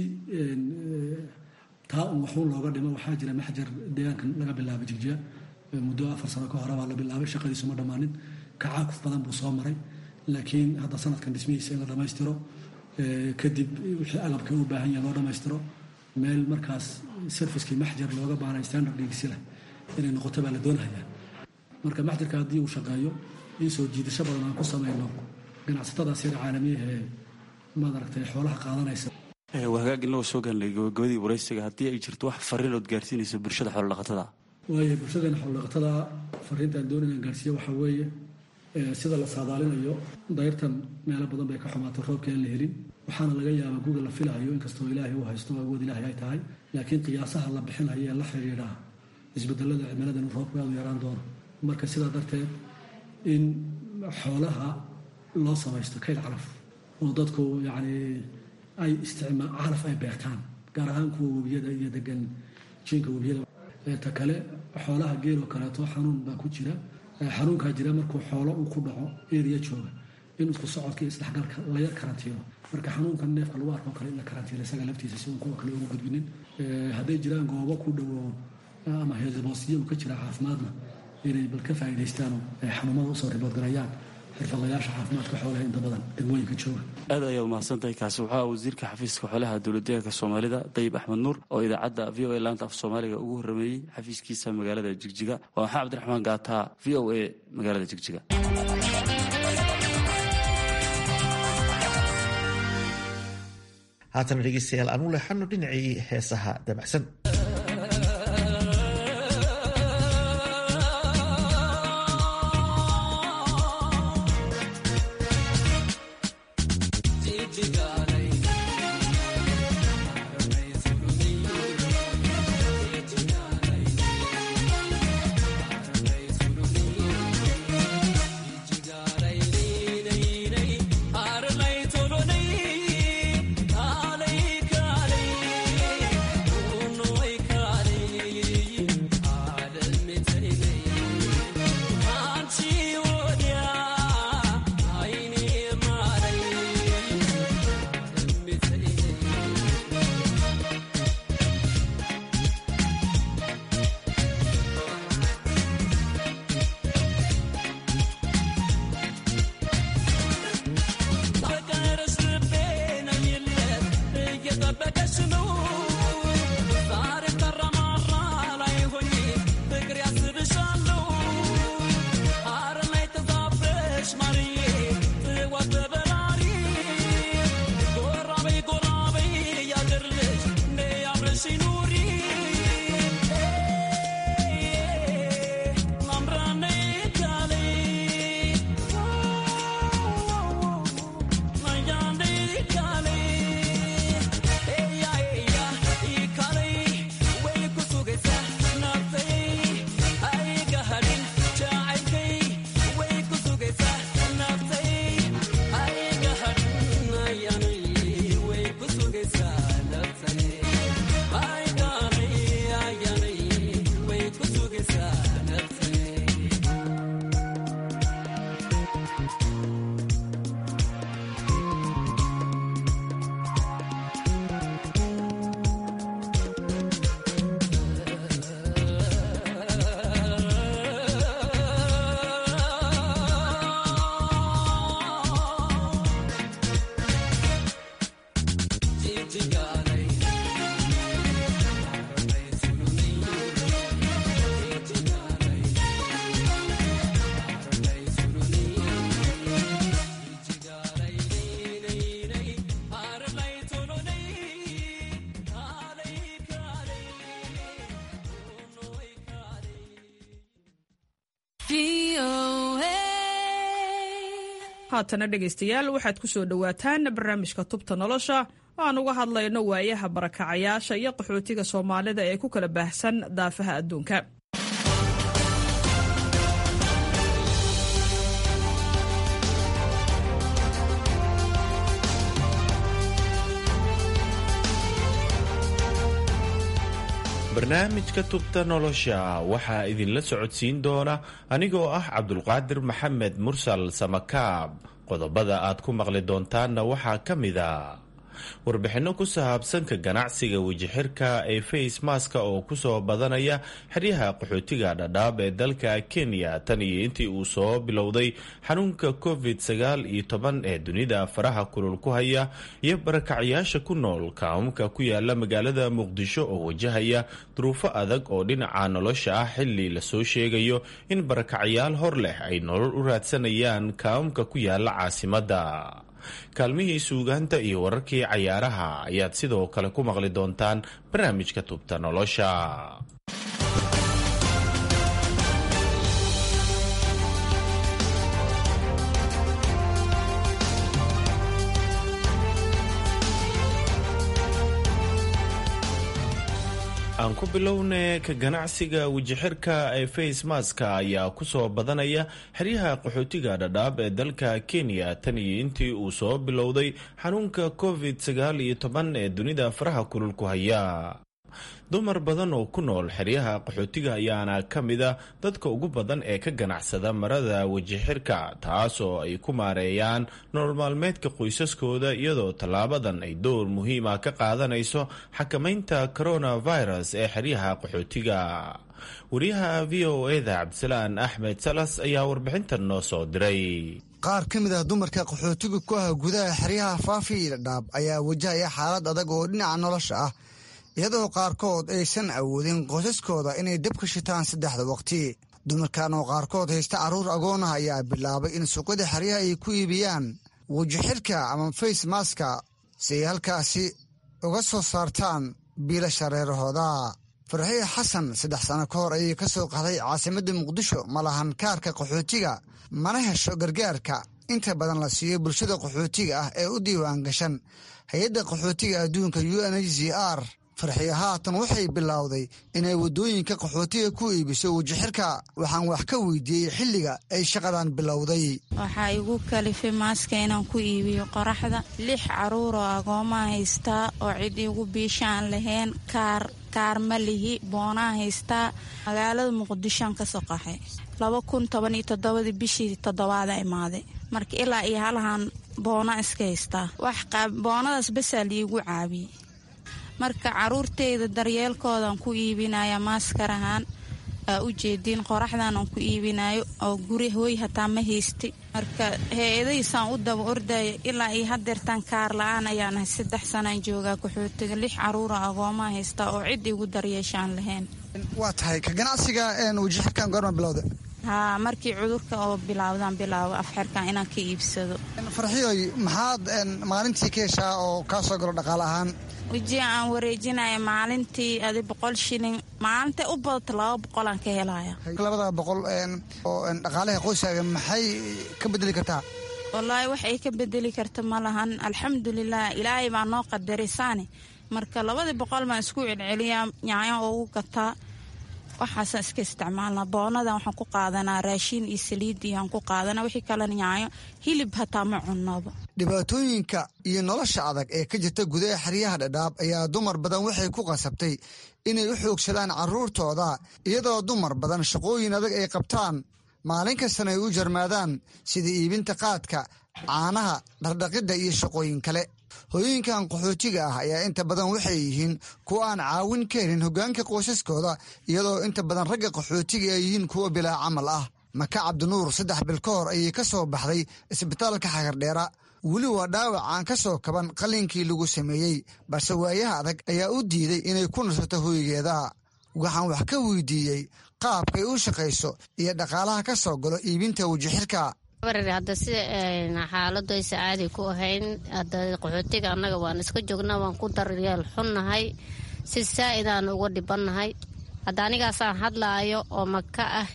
taa un waxuun looga dhimo waxaa jira maxjar deegaankan laga bilaabay jigjiya muddo afar sano ka hore baa la bilaabay shaqadiisu ma dhammaanin kacaakuf badan buu soo maray laakiin hadda sanadkan dhismihiisa in la dhammaystiro kadib wixii agabka u baahan yahay loo dhammaystiro meel markaas servicekii maxjar looga baanay standard dhigisi leh inay noqoto baa la doonayaa marka maxjarka haddii uu shaqeeyo in soo jiidasho badan aan ku samayno ganacsatadaas yar caalamiyaha ee maad aragtay xoolaha qaadanaysa waa hagaag inagoo soo gaarnay gabagabadii waraysiga haddii ay jirto wax fariin ood gaarsiinayso bulshada xoolodhaqatada waayo bulshadeena xoolodhaqatada fariintaan doon inaan gaarsiiyo waxaa weeye sida la saadaalinayo dayrtan meelo badan bay ka xumaatay roobka aan la helin waxaana laga yaabaa guga la filahayo inkastoo ilaahay uu haysto awood ilaahay ay tahay laakiin qiyaasaha la bixinayo ee la xidhiidha isbedelada cimilada in roobku aad u yaraan doono marka sidaa darteed in xoolaha loo samaysto kayl calaf oo dadku yacni ay isticmaa calaf ay beertaan gaar ahaan kuwa webiyada iyo degan jiinka webiyada ta kale xoolaha geeloo kaleeto xanuun baa ku jira xanuunkaa jira markuu xoolo uu ku dhaco eriya jooga in isku socodka iyo isdhexgalka la yar karantiino marka xanuunkan neefka lagu arko kale in la karantiino isaga laftiisa si uun kuwa kale ugu gudbinin hadday jiraan goobo ku dhowo ama heesboosiyo uu ka jira caafimaadna inay bal ka faa'iidaystaanoo xanuunada usoo riboodgarayaan xirfadlayaasha caafimaadka xoolaha inta badan degmooyinka jooga aad ayaad umahadsantahay kaasi waxaa wasiirka xafiiska xoolaha dowladdeegaanka soomaalida dayib axmed nuur oo idaacadda v o a laanta af soomaaliga ugu horrameeyey xafiiskiisa magaalada jigjiga waa maxaa cabdiraxmaan gaataa v o a magaalada jigjiga haatana dhegeystayaal aan u leexano dhinacii heesaha dabacsan Tolonay, haatana dhegaystayaal waxaad ku soo dhowaataan barnaamijka tubta nolosha aan uga hadlayno waayaha barakacayaasha iyo qaxootiga soomaalida ee ku kala baahsan daafaha adduunka barnaamijka tubta nolosha waxaa idinla socodsiin doona anigoo ah cabdulqaadir maxamed mursal samakaab qodobada aad ku maqli doontaanna waxaa ka mid a warbixinno ku saabsanka ganacsiga wejixirka ee face maska oo kusoo badanaya xeryaha qaxootiga dhadhaab ee dalka kenya tan iyo intii uu soo bilowday xanuunka covid sagaal iyo toban ee dunida faraha kulul ku haya iyo barakacyaasha ku nool kaamamka ku yaala magaalada muqdisho oo wajahaya duruufo adag oo dhinaca nolosha ah xili lasoo sheegayo in barakacyaal hor leh ay nolol u raadsanayaan kaamamka ku yaala caasimadda kaalmihii suugaanta iyo wararkii cayaaraha ayaad sidoo kale ku maqli doontaan barnaamijka tubta nolosha aan ku bilowne ka ganacsiga wejixirka ee face maska ayaa kusoo badanaya xeryaha qaxootiga dhadhaab ee dalka kenya tan iyo intii uu soo bilowday xanuunka covid sagaal iyo toban ee dunida faraha kulul ku haya dumar badan oo ku nool xeryaha qaxootiga ayaana ka mid a dadka ugu badan ee ka ganacsada marada wejixirka taas oo ay ku maareeyaan nolol maalmeedka qoysaskooda iyadoo tallaabadan ay door muhiima ka qaadanayso xakamaynta coronavirus ee xeryaha qaxootiga wariyaha v o eda cabdisalaan axmed salas ayaa warbixintan noo soo diray qaar ka mid ah dumarka qaxootiga ku ah gudaha xeryaha faafi iyo dhadhaab ayaa wajahaya xaalad adag oo dhinaca nolosha ah iyadoo qaarkood aysan awoodin qoysaskooda inay dab ka shitaan saddexda waqti dumarkan oo qaarkood haysta carruur agoonah ayaa bilaabay in suuqyada xeryaha ay ku iibiyaan wejixirka ama face maska si ay halkaasi uga soo saartaan biilasha reerahooda farxiye xasan saddex sano ka hor ayay ka soo qaxday caasimadda muqdisho ma lahan kaarka qaxootiga mana hesho gargaarka inta badan la siiyo bulshada qaxootiga ah ee u diiwaan gashan hay-adda qaxootiga adduunka u n h z r farxiye haatan waxay bilowday inay waddooyinka qaxootiga ku iibiso wejixirka waxaan wax ka weydiiyey xilliga ay shaqadan bilowday waxaa igu kalifay maaska inaan ku iibiyo qoraxda lix caruur oo agoomaa haystaa oo cid igu biishaan lahayn kaar kaar ma lihi boonaa haystaa magaalada muqdishoan ka soo qaxay laba kun toban iyo toddobadii bishii toddobaada imaaday marka ilaa iyo halahan boona iska haystaa wax boonadaas basaa liigu caabiyey marka caruurteyda daryeelkoodan ku iibinaya maaskar ahaan aa u jeediin qoraxdan aan ku iibinayo oo guri hooy hataa ma haystay marka hay-adahiisaan u daba ordaya ilaa iyo hadeertaan kaar la-aan ayaan ahay saddex sanaan joogaa qaxootiga lix caruura agoomaa haystaa oo cid igu daryeeshaan lahayn waa tahay ka ganacsiga wajixirkan goorma bilowda haa markii cudurka oo bilaawdaan bilaabo afxirkan inaan ka iibsado farxiyoy maxaad maalintii ka heshaa oo kaa soo galo dhaqaale ahaan weji aan wareejinaya maalintii adi boqol shilin maalinta u badata laba boqolaan ka helaya labada boqol oo dhaqaalaha qoyskaaga maxay ka bedeli kartaa wallaahi wax ay ka bedeli karta ma lahan alxamdulilah ilaahay baa noo qadarisaane marka labadii boqol baan isku celceliyaa nyaayo ugu gataa waxaasaan iska isticmaalnaa boonadan waxaan ku qaadanaa raashiin iyo saliid iyoaan ku qaadanaa wixii kalena nyaayo hilib hataa ma cunnaba dhibaatooyinka iyo nolosha adag ee ka jirta gudaha xeryaha dhadhaab ayaa dumar badan waxay ku qasabtay inay u xoogsadaan carruurtooda iyadoo dumar badan shaqooyin adag ay qabtaan maalin kastana ay u jarmaadaan sida iibinta qaadka caanaha dhardhaqidda iyo shaqooyin kale hooyooyinkan qaxootiga ah ayaa inta badan waxay yihiin kuwa aan caawin ka helin hoggaanka qoysaskooda iyadoo inta badan ragga qaxootiga ay yihiin kuwa bilaa camal ah maka cabdinuur saddex bil ka hor ayay ka soo baxday isbitaalka xagardheera weli waa dhaawac aan ka soo kaban qallinkii lagu sameeyey balse waayaha adag ayaa u diiday inay ku nasato hoygeeda waxaan wax ka weydiiyey qaabkay u shaqayso iyo dhaqaalaha ka soo galo iibinta wajixirka hadda sida xaaladu aysa caadi ku ahayn hadda qaxootiga annaga waan iska joognaa waan ku daryeel xunnahay si saa'idaan uga dhibannahay hadda anigaasaan hadlaayo oo maka ah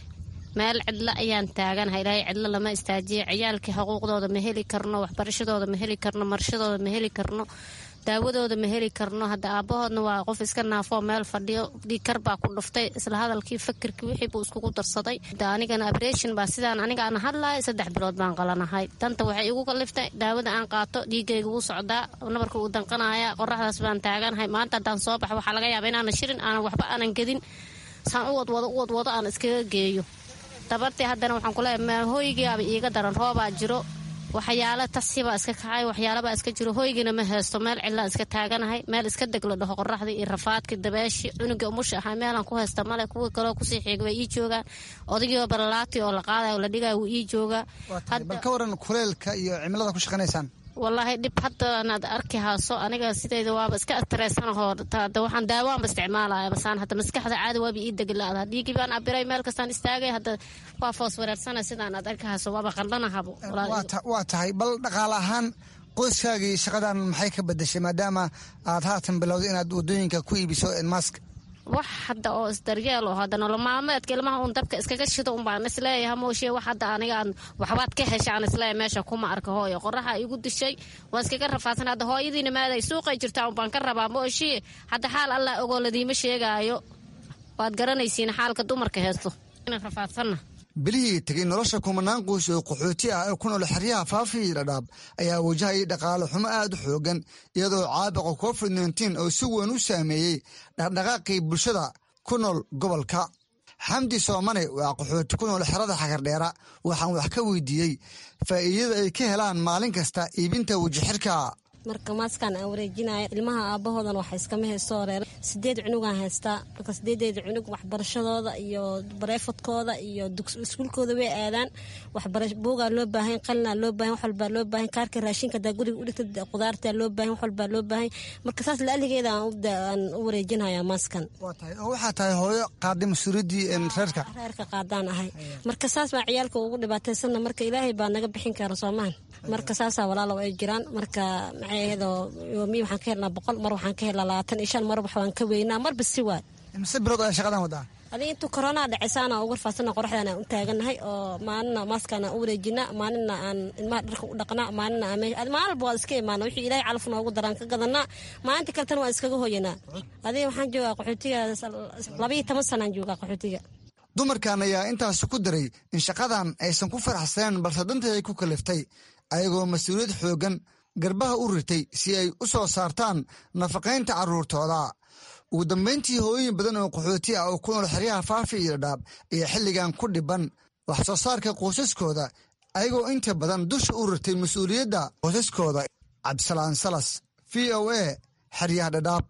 meel cidlo ayaan taaganahay ilaahay cidlo lama istaajiyo ciyaalkii xuquuqdooda ma heli karno waxbarashadooda ma heli karno marashadooda ma heli karno daawadooda ma heli karno hadda aabahoodna waa qof iska naafoo meel fadhiyo dhiikar baa ku dhuftay isla hadalkii fakirkii wixii buu iskugu darsaday anigana abreshin baa sidaan aniga aan hadlahay saddex bilood baan qalanahay danta waxay igu kaliftay daawada aan qaato dhiigayga wuu socdaa nabarka uu danqanaya qoraxdaas baan taaganahay maanta haddaan soo baxo waxaa laga yaaba inaanan shirin aanan waxba aanan gedin saan u wadwado u wadwado aan iskaga geeyo dabartii haddana waxaan kuleeyahay hooygiiaba iiga daran roobaa jiro waxyaalo tasibaa iska kacay waxyaalabaa iska jiro hoygina ma haysto meel cidlaan iska taaganahay meel iska degla dhaho qoraxdii iyo rafaadkii dabeeshii cunuga umusha ahaa meelaan ku haysta male kuwii kaloo kusii xiga way ii joogaan odagiioo balalaati oo la qaadayo la dhigaya wuu ii joogaa bal ka waran kuleelka iyo cimilada ku shaqanaysaan wallaahi dhib hadda anaad arki hayso aniga sideyda waaba iska astreesanahoo waxaan daawaanba isticmaalaya basaan hadda maskaxda caadi waaba ii deglaada dhiigii baan abiray meel kastaan istaagay hadda waa foos wareersana sidaan aad arki hayso waaba qandhanahabo waa tahay bal dhaqaale ahaan qoyskaagii shaqadan maxay ka bedeshay maadaama aad haatan bilowday inaad wadooyinka ku iibiso mask wax hadda oo isdaryeel oo hadda nolol maalmeedka ilmaha uun dabka iskaga shido un baan isleeyahay mooshe wax hadda aniga aan waxbaad ka hesha aan isleeyahay meesha kuma arka hooyo qoraxa igu dishay waan iskaga rafaadsan hadda hooyadiina maaday suuqay jirtaa un baan ka rabaa mooshe hadda xaal allah ogoo ladiima sheegaayo waad garanaysiin xaalka dumarka heesto inaan rafaadsanna bilihii tegay nolosha kumanaan qoys oo qaxooti ah ee ku nool xeryaha faafii dhadhaab ayaa wajahayay dhaqaale xumo aad u xoogan iyadoo caabuqa covid nteen oo si weyn u saameeyey dhaqdhaqaaqii bulshada ku nool gobolka xamdi soomane waa qaxooti ku nool xerada xagardheera waxaan wax ka weydiiyey faa'iidada ay ka helaan maalin kasta iibinta wajixirka marka maaskaan aan wareejinaya ilmaha aabahoodan waxa iskama haysto reer sideed cunugaan haystaa marka sideedeeda cunug waxbarashadooda iyo bareefadkooda iyo iskuulkooda way aadaan buugaa loo baahan qalinaa loo baahan wax walbaa loo baahan kaarka raashinka hadaa guriga udhigta qudaartaa loo baahan wax walbaa loo baahan marka saas laaligeeda aan u wareejinaya maaskan waxaa tahay hooyo qaaday mas-uuliyaddii reerka reerka qaadaan ahay marka saas baa ciyaalka ugu dhibaataysanna marka ilaahay baa naga bixin kara soomaan marka saasaa walaalow ay jiraan marka maxay ahaydo yoomi waxaan ka helnaa boqol mar waxaan ka helnaa labaatan iyo shan mar waxbaan ka weynaa marba si waay mise bilood ayaa shaqadan wadaa adi intuu koronaa dhacaysaana uga rafaasana qoraxdan aan u taaganahay oo maalina maaskaan aan u wareejina maalina aan ilmaha dharka u dhaqnaa maalina aan maalba waa iska imaana wixii ilaahay calaf noogu daraan ka gadanaa maalinta kaletana waan iskaga hoyanaa adiga waxaan joogaa qaxootiga labayo toban sanaan joogaa qaxootiga dumarkan ayaa intaasi ku daray in shaqadan aysan ku faraxsaneen balse dantii ay ku kaliftay ayagoo mas-uuliyad xooggan garbaha u ritay si ay u soo saartaan nafaqaynta carruurtooda ugu dambayntii hooyooyin badan oo qaxooti ah oo ku nool xeryaha faafi iyo dhaab ayaa xilligan ku dhiban wax soo saarka qoysaskooda ayagoo inta badan dusha u ritay mas-uuliyadda qoysaskooda cabdisalaan salas v o a xeryaha dhadhaab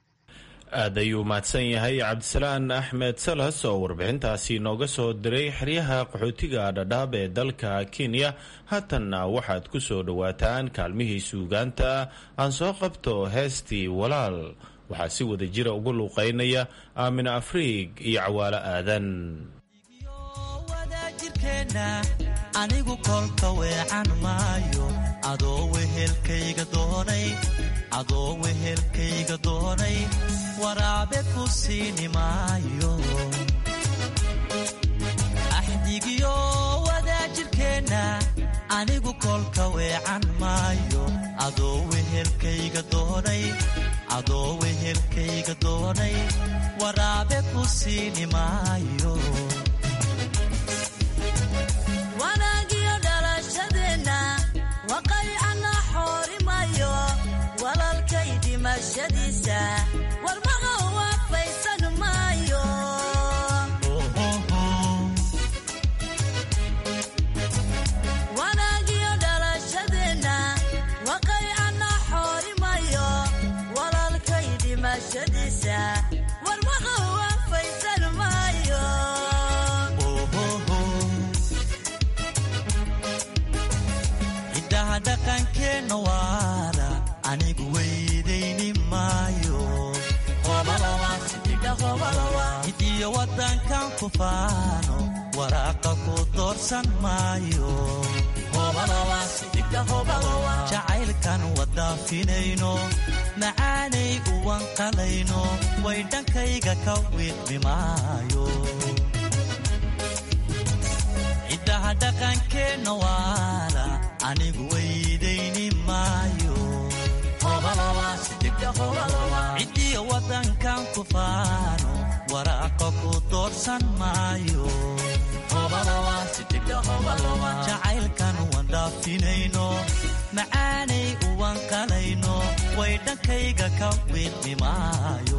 aad ayuu mahadsan yahay cabdisalaan axmed salas oo warbixintaasi nooga soo diray xeryaha qaxootiga dhadhaab ee dalka kenya haatanna waxaad ku soo dhowaataan kaalmihii suugaanta aan soo qabto heestii walaal waxaa si wada jira ugu luuqaynaya aamina afriig iyo cawaalo aadan anigu kolka weecan maayo adoo wehelkayga doonay adoo wehelkayga doonay waraabe ku siini maayo axdigiyo wadaajirkeenna anigu kolka weecan maayo adoo wehelkayga doonay adoo wehelkayga doonay waraabe ku siini maayo wanaagiyo dhalashadeenna waqaycana xoorimayo walalkay dhimashadiisa warmaqa waafaysan maayo wanaagiyo dhalashadeenna waqaycana xoorimayo walalkay dhimashadiisa warmaqa waafaysan maayo hiddaha dhaqankeenna waara anigu weydayni maayo hidiyo waddankan ku faano waraaqa ku doorsan maayo jacaylkan wadaafinayno macaanay uwanqalayno way dhankayga ka wiiqmi maayo ku faano waraaqa ku doorsan maayo jacaylkan waan dhaafinayno macaanay uwan qalayno way dhankayga ka wiidmi maayo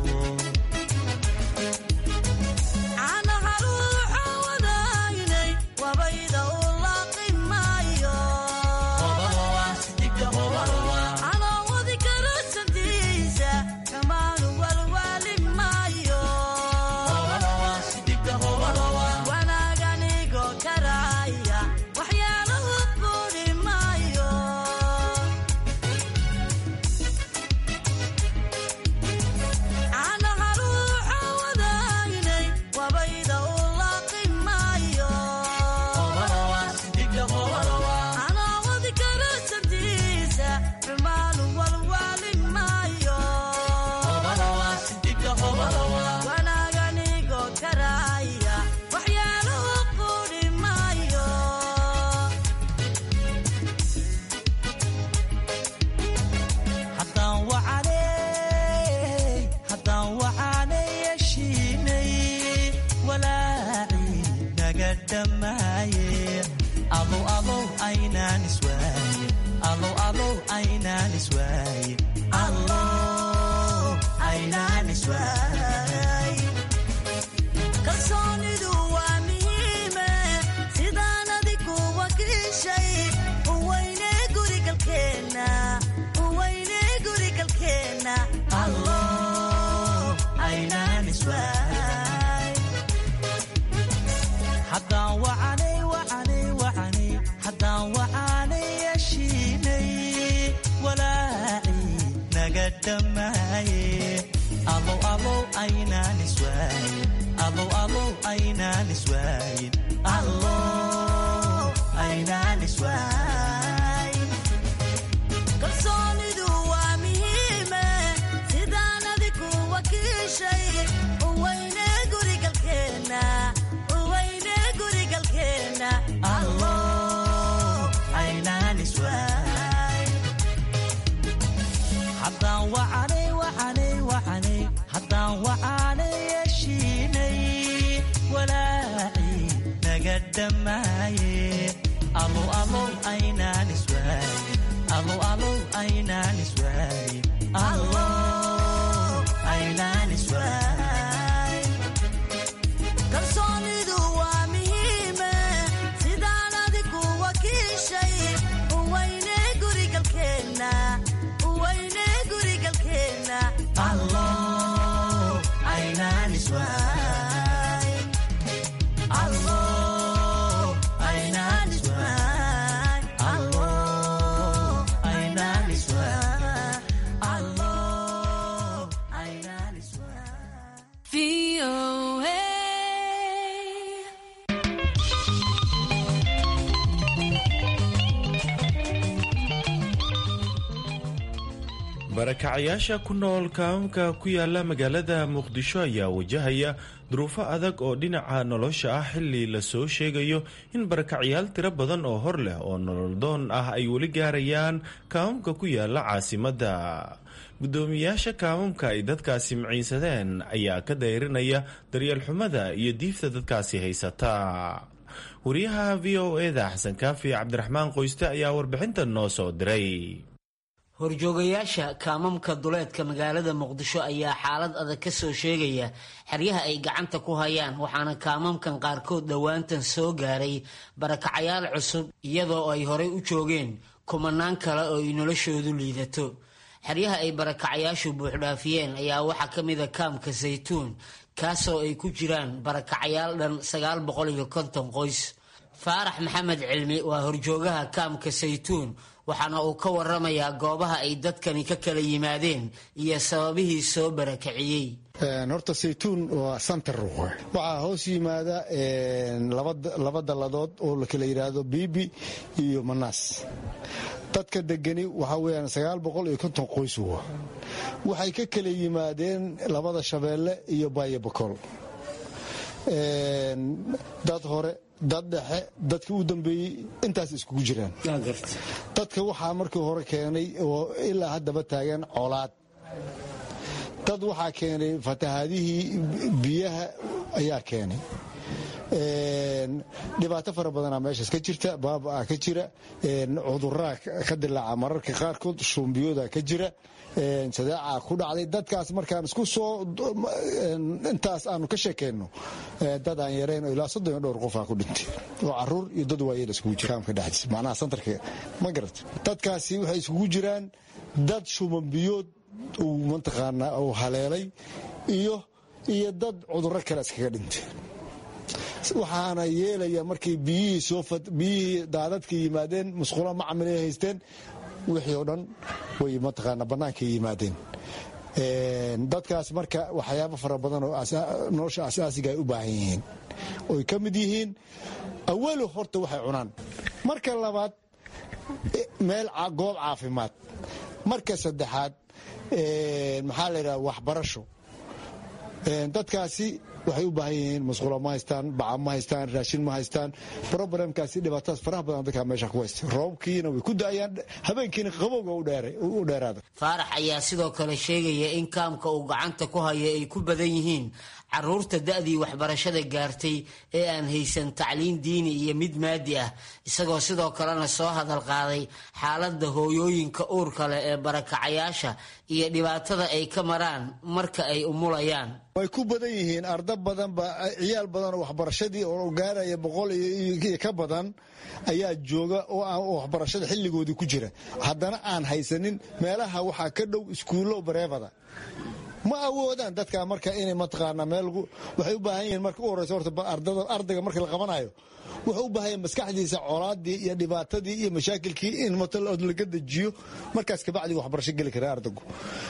kalsoonidu waa muhiime sidaan adigu wakiishay uweyne gurigalkeenna uweyne gurigalkeenna haddaan wacanay wacanay wacanay haddaan wacanay yeshiinay walaaci naga dhammaaye alow alow aynaan iswaayin alow alow aynaan iswaayin allow aynaan iswaayin kalsoonidu waa muhiime sidaan adigu wakiishay uweyne gurigalkeenna uweyne gurigalkeenna allow aynaan iswaayin haddaan wacanay wacanay wacanay haddaan wacanay yeshiinay walaaci naga dhammaaye alow alow aynaan iswaayin alow alow aynaan iswaayin allow aynaan iswaayin kalsoonidu waa muhiime sidaan adigu wakiishay uweyne gurigalkeenna uweyne gurigalkeenna allow aynaan iswaayin allow aynaan iswaayin allow aynaan iswaayin allow aynaan iswaayin barakacayaasha ku nool kaamka ku yaala magaalada muqdisho ayaa wajahaya duruufo adag oo dhinaca nolosha ah xili lasoo sheegayo in barakacayaal tiro badan oo hor leh oo nololdoon ah ay weli gaarayaan kaamamka ku yaala caasimadda guddoomiyaasha kaamamka ay dadkaasi maciinsadeen ayaa ka dayrinaya daryeel xumada iyo diifta dadkaasi haysata wariyaha v o eda xasan kaafi cabdiraxmaan qoyste ayaa warbixinta noo soo diray horjoogayaasha kaamamka duleedka magaalada muqdisho ayaa xaalad adag ka soo sheegaya xeryaha ay gacanta ku hayaan waxaana kaamamkan qaarkood dhowaantan soo gaaray barakacayaal cusub iyadoo ay horey u joogeen kumanaan kale oo ay noloshoodu liidato xeryaha ay barakacayaashu buuxdhaafiyeen ayaa waxaa ka mida kaamka saytuun kaasoo ay ku jiraan barakacayaal dhan sagaal boqol iyo konton qoys faarax maxamed cilmi waa horjoogaha kaamka saytuun waxaana uu ka waramayaa goobaha ay dadkani ka kala yimaadeen iyo sababihii soo barakiciyey horta saytuun waa santar waxaa hoos yimaada laba dalladood oo la kala yidhaahdo biibi iyo manaas dadka degani waxaa weyaan sagaal boqol iyo konton qoys wa waxay ka kala yimaadeen labada shabeelle iyo baayo bakool dad hore dad dhexe dadka u dambeeyey intaas iskugu jiraan dadka waxaa markii hore keenay oo ilaa haddaba taagan colaad dad waxaa keenay fatahaadihii biyaha ayaa keenay dhibaato fara badanaa meeshaas ka jirta baabaa ka jira cuduraa ka dilaaca mararka qaarkood shumbiyooda ka jira sadaaca ku dhacday dadkaas markaan isku soo intaas aanu ka sheekeyno dad aan yarayn oo ilaa soddon iyo dhowr qofaa ku dhintay oo caruur iyo dad waayeel iskugu jira kaamka dhexdiisa macnaha santarka ma garata dadkaasi waxay iskugu jiraan dad shumambiyood uu mataqaanaa uu haleelay iyo iyo dad cudurro kale iskaga dhintay waxaana yeelaya markay biyihii soo biyihii daadadka yimaadeen musqulo macamil ay haysteen wixii oo dhan way mataqaana bannaankay yimaadeen dadkaas marka waxyaabo fara badan oo nolosha asaasiga ay u baahan yihiin oy ka mid yihiin awalo horta waxay cunaan marka labaad meel goob caafimaad marka saddexaad maxaa la yidhaha waxbarasho dadkaasi waxay u baahan yihiin musqulo ma haystaan baca ma haystaan raashin ma haystaan roblemkaasi dhibaatadaas faraha badan dadkaa meesha ku haysta roobkiina way ku da'ayaan habeenkiina qabowga u dheeraada faarax ayaa sidoo kale sheegaya in kaamka uu gacanta ku haya ay ku badan yihiin caruurta da'dii waxbarashada gaartay ee aan haysan tacliin diini iyo mid maadi ah isagoo sidoo kalena soo hadal qaaday xaaladda hooyooyinka uurka leh ee barakacayaasha iyo dhibaatada ay ka maraan marka ay umulayaan way ku badan yihiin arda badanba ciyaal badan oo waxbarashadii oo gaaraya boqol iyo ka badan ayaa jooga oo waxbarashada xilligoodii ku jira haddana aan haysanin meelaha waxaa ka dhow iskuullo bareefada ma awoodaan dadka marka inay mataqaanaa meel waxay u baahan yihiin marka u horeysa horta ardayga marka la qabanayo wuxuu u baahan yahay maskaxdiisa colaadii iyo dhibaatadii iyo mashaakilkii in laga dejiyo markaas kabacdi waxbarasho geli kara ardaygu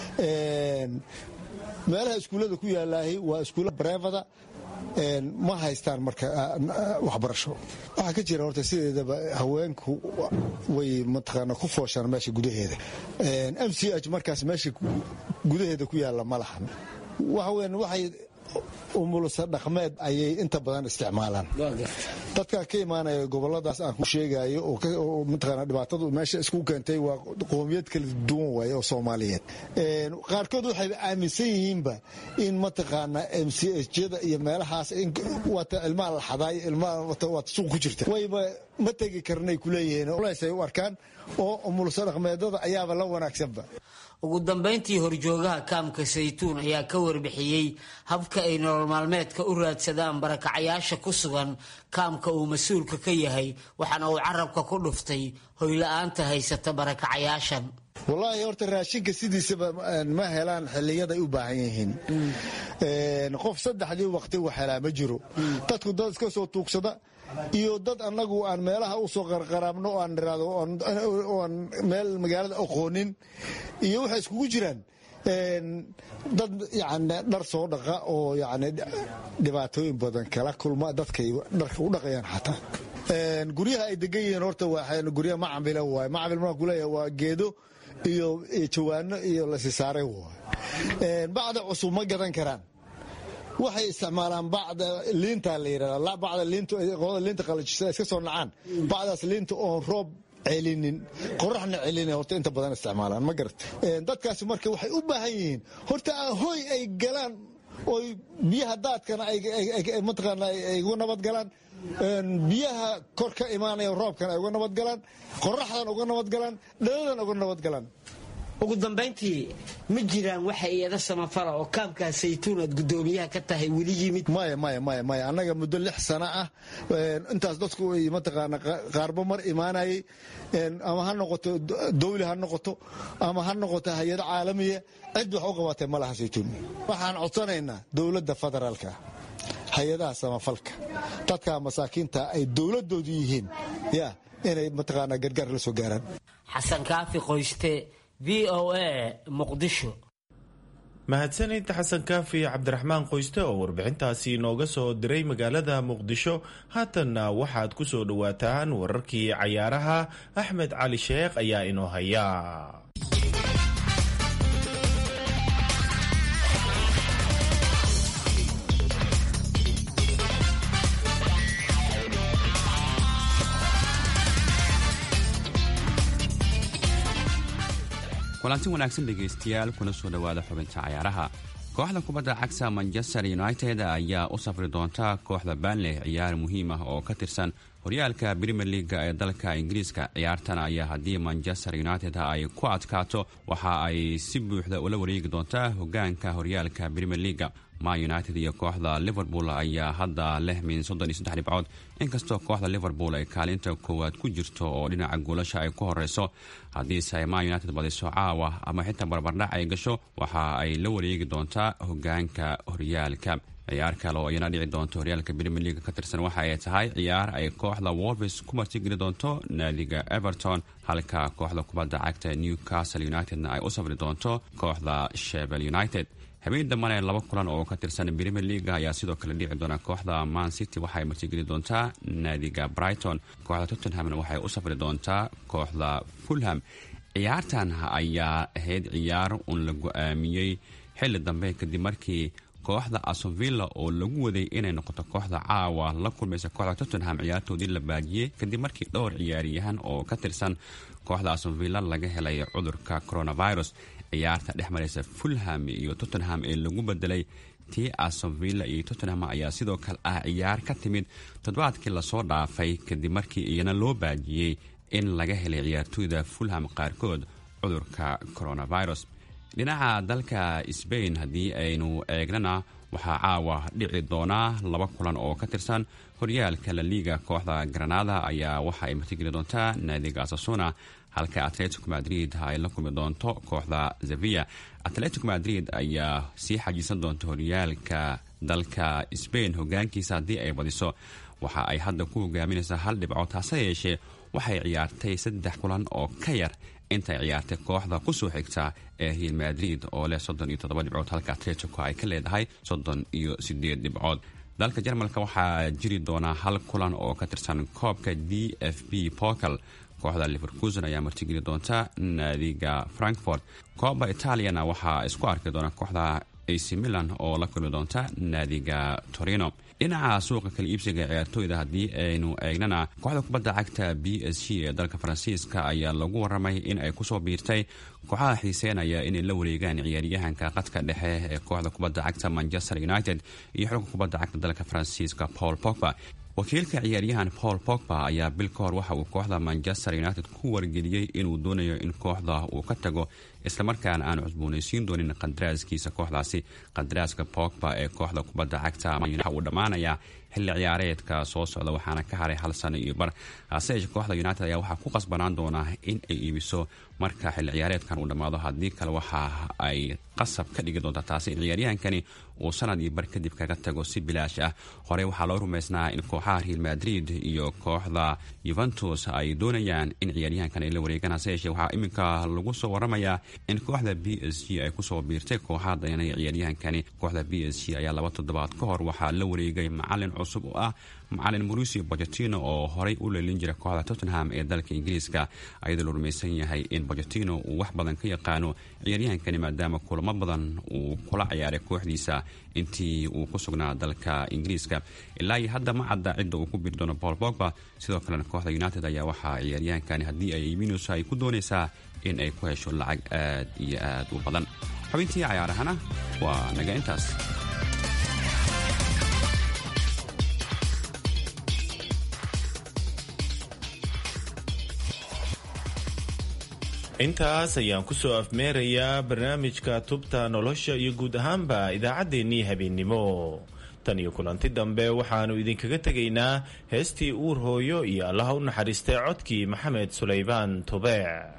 meelaha iskuullada ku yaalaahi waa iskuulla bareefada ma haystaan marka waxbarasho waxaa ka jira horta sideedaba haweenku way mataqaana ku fooshaan meesha gudaheeda m c h markaas meesha gudaheeda ku yaalla ma lahan waxa weyan waxay umulsa dhaqmeed ayay inta badan isticmaalaan dadka ka imaanaya goboladaas aan ku sheegayo oo mataqaana dhibaatadu meesha isku keentay waa qoomiyad kala duwan waaye oo soomaaliyeed qaarkood waxay aaminsan yihiinba in mataqaana m c h jada iyo meelahaas waata ilmaha la xadaay ilmaha waata suuq ku jirta wayba ma tegi karnay kuleeyihiin ay u arkaan oo umulsa dhaqmeedada ayaaba la wanaagsanba ugu dambayntii horjoogaha kaamka saytuun ayaa ka warbixiyey habka ay nolol maalmeedka u raadsadaan barakacayaasha ku sugan kaamka uu mas-uulka ka yahay waxaana uu carabka ku dhuftay hoyla-aanta haysata barakacayaashan wallaahi horta raashinka sidiisaba ma helaan xiliyaday u baahan yihiin qof saddexdii waqti wax helaa ma jiro dadku dad iska soo tuugsada iyo dad annagu aan meelaha u soo qarqaraabno oo aan niraado oan meel magaalada aqoonin iyo waxay iskugu jiraan dad yani dhar soo dhaqa oo yani dhibaatooyin badan kala kulma dadkay dharka u dhaqayaan xataa guryaha ay degan yihiin horta waa guryaha macamila waay macamil markaan kuleeyahay waa geedo iyo jawaano iyo lasisaaray waay bacda cusub ma gadan karaan waxay isticmaalaan bacda liinta la yidhahda bacda liinta qolada liinta qalajisa iska soo nacaan bacdaas liinta oon roob celinin qoraxna celina horta inta badan isticmaalaan ma garat dadkaasi marka waxay u baahan yihiin horta hoy ay galaan oy biyaha daadkana mataqaana ay uga nabad galaan biyaha kor ka imaanaya roobkana ay uga nabad galaan qoraxdan uga nabad galaan dhaladan uga nabad galaan ugu dambayntii ma jiraan waxa iyada samafala oo kaamkaa saytuun aad guddoomiyaha ka tahay weli yimid maya maya maya maya annaga muddo lix sano ah intaas dadku ay mataqaana qaarba mar imaanayay ama ha noqoto dawli ha noqoto ama ha noqoto hay-ado caalamiya cid wax u qabatay ma laha saytuun waxaan codsanaynaa dowladda federaalka hay-adaha samafalka dadka masaakiinta ay dowladoodu yihiin ya inay mataqaana gargaar la soo gaaraan xasan kaafi qoyste v o a muqdisho mahadsanid xasan kaafi cabdiraxmaan qoyste oo warbixintaasi inooga soo diray magaalada muqdisho haatanna waxaad ku soo dhowaataan wararkii cayaaraha axmed cali sheekh ayaa inoo haya kulanti wanaagsan dhegaystayaal kuna soo dhowaada xubinta cayaaraha kooxda kubadda cagta manchester united ayaa u safri doonta kooxda banley ciyaar muhiim ah oo ka tirsan horyaalka premier leaga ee dalka ingiriiska ciyaartan ayaa haddii manchester united ay ku adkaato waxa ay si buuxda ula wareegi doontaa hogaanka horyaalka premier leaga man united iyo kooxda liverpool ayaa hadda leh min soddon iyo saddex dhibcood inkastoo kooxda liverpool ay kaalinta koowaad ku jirto oo dhinaca goolasha ay ku horeyso haddiise ay man united badiso caawa ama xitaa barbardhac ay gasho waxa ay la wareegi doontaa hogaanka horyaalka ciyaar kale oo iyana dhici doonto horyaalka premier leaga ka tirsan waxa ay tahay ciyaar ay kooxda wolves ku martigeli doonto naadiga everton halka kooxda kubadda cagta newcastle unitedna ay u safri doonto kooxda shevel united habeen dambana laba kulan oo ka tirsan premier leaga ayaa sidoo kale dhici doona kooxda man city waxaay martigeli doontaa naadiga brighton kooxda tottenhamna waxay u safri doontaa kooxda fulham ciyaartan ayaa ahayd ciyaar uun la go-aamiyey xilli dambe kadib markii kooxda asonvilla oo lagu waday inay noqoto kooxda caawa la kulmaysa kooxda tottenham ciyaartoodii la baajiyey kadib markii dhowr ciyaaryahan oo ka tirsan kooxda asonvilla laga helay cudurka coronavirus ciyaarta dhex maraysa fulham iyo tottenham ee lagu bedelay tii asonvilla iyo tottenham ayaa sidoo kale ah ciyaar ka timid toddobaadkii lasoo dhaafay kadib markii iyana loo baajiyey in laga helay ciyaartooyda fulham qaarkood cudurka coronavirus dhinaca dalka sbain haddii aynu eegnana waxaa caawa dhici doonaa laba kulan oo ka tirsan horyaalka la liiga kooxda granada ayaa waxa ay martigeli doontaa naadiga asasuna halka atletico madrid ay la kulmi doonto kooxda zavia atletico madrid ayaa sii xajiisan doonta horyaalka dalka sbain hogaankiisa haddii ay badiso waxa ay hadda ku hogaaminaysaa hal dhibcood hase yeeshee waxay ciyaartay saddex kulan oo ka yar intay ciyaartay kooxda kusoo xigta ee real madrid oo leh soddon iyo toddoba dhibcood halka atletico ay ka leedahay soddon iyo sideed dhibcood dalka jarmalka waxaa jiri doonaa hal kulan oo ka tirsan koobka d f b porcal kooxda liverkusen ayaa martigeli doonta naadiga frankfort kooba italiana waxaa isku arki doona kooxda ac milan oo la kulmi doonta naadiga torino dhinaca suuqa kala iibsiga ciyaartooyda haddii aynu eegnana kooxda kubadda cagta b s g ee dalka faransiiska ayaa lagu waramay in ay kusoo biirtay kooxaha xiiseenaya inay la wareegaan ciyaaryahanka qadka dhexe ee kooxda kubadda cagta manchester united iyo xulka kubadda cagta dalka faransiiska paul pogba wakiilka ciyaaryahan paul pogba ayaa bil ka hor waxa uu kooxda manchester united ku wargeliyey inuu doonayo in kooxda uu ka tago islamarkaana aan cusboonaysiin doonin qadaraaskiisa kooxdaasi qadaraaska pogba ee kooxda kubadda cagta waxa uu dhammaanayaa xilli ciyaareedka soo socda waxaana ka haray hal sano iyo bar hase yeeshee kooxda united ayaa waxaa ku qasbanaan doonaa in ay iibiso marka xilli ciyaareedkan uu dhammaado haddii kale waxa ay qasab ka dhigi doontaa taasi in ciyaaryahankani uu sanad iyo bar kadib kaga tago si bilaash ah horey waxaa loo rumaysnaa in kooxaha real madrid iyo kooxda yuventus ay doonayaan in ciyaaryahankan ay la wareegaan hase yeeshee waxaa iminka lagu soo waramayaa in kooxda b s g ay kusoo biirtay kooxaha dayanaya ciyaaryahankani kooxda b s g ayaa laba toddobaad ka hor waxaa la wareegay macalin cusub oo ah macalin mauricio bocetino oo horey u leelin jira kooxda tottenham ee dalka ingiriiska ayadoo la rumaysan yahay in bocetino uu wax badan ka yaqaano ciyaaryahankani maadaama kulamo badan uu kula ciyaaray kooxdiisa intii uu ku sugnaa dalka ingiriiska ilaa iyo hadda ma cadda cidda uu ku biiri doono paul bogba sidoo kalena kooxda united ayaa waxaa ciyaaryahankani haddii ay iibinayso ay ku doonaysaa in ay ku hesho lacag aad iyo aad u badan xubintii cayaarahana waa naga intaas intaas ayaan kusoo afmeerayaa barnaamijka tubta nolosha iyo guud ahaanba idaacaddeenii habeennimo tan iyo kulanti dambe waxaannu idinkaga tegaynaa heestii uur hooyo iyo allaha u naxariistay codkii maxamed sulaybaan tubeec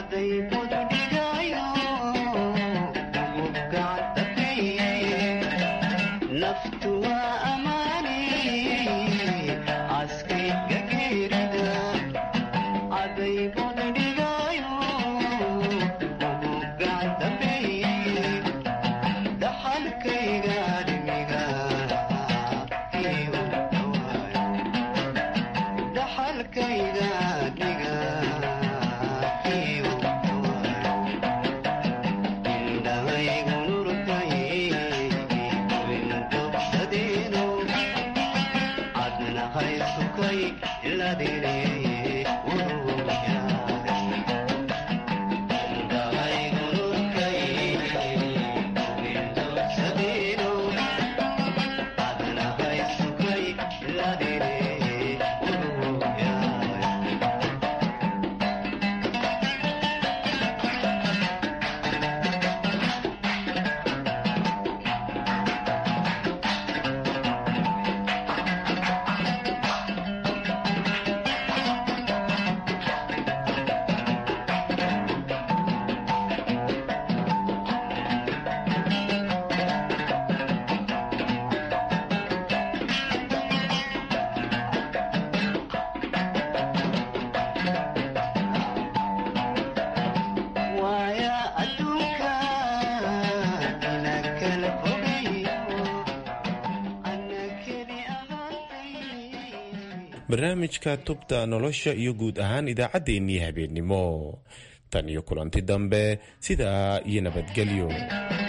barnaamijka tubta nolosha iyo guud ahaan idaacaddeenii habeennimo tan iyo kulanti dambe sidaa iyo nabadgelyo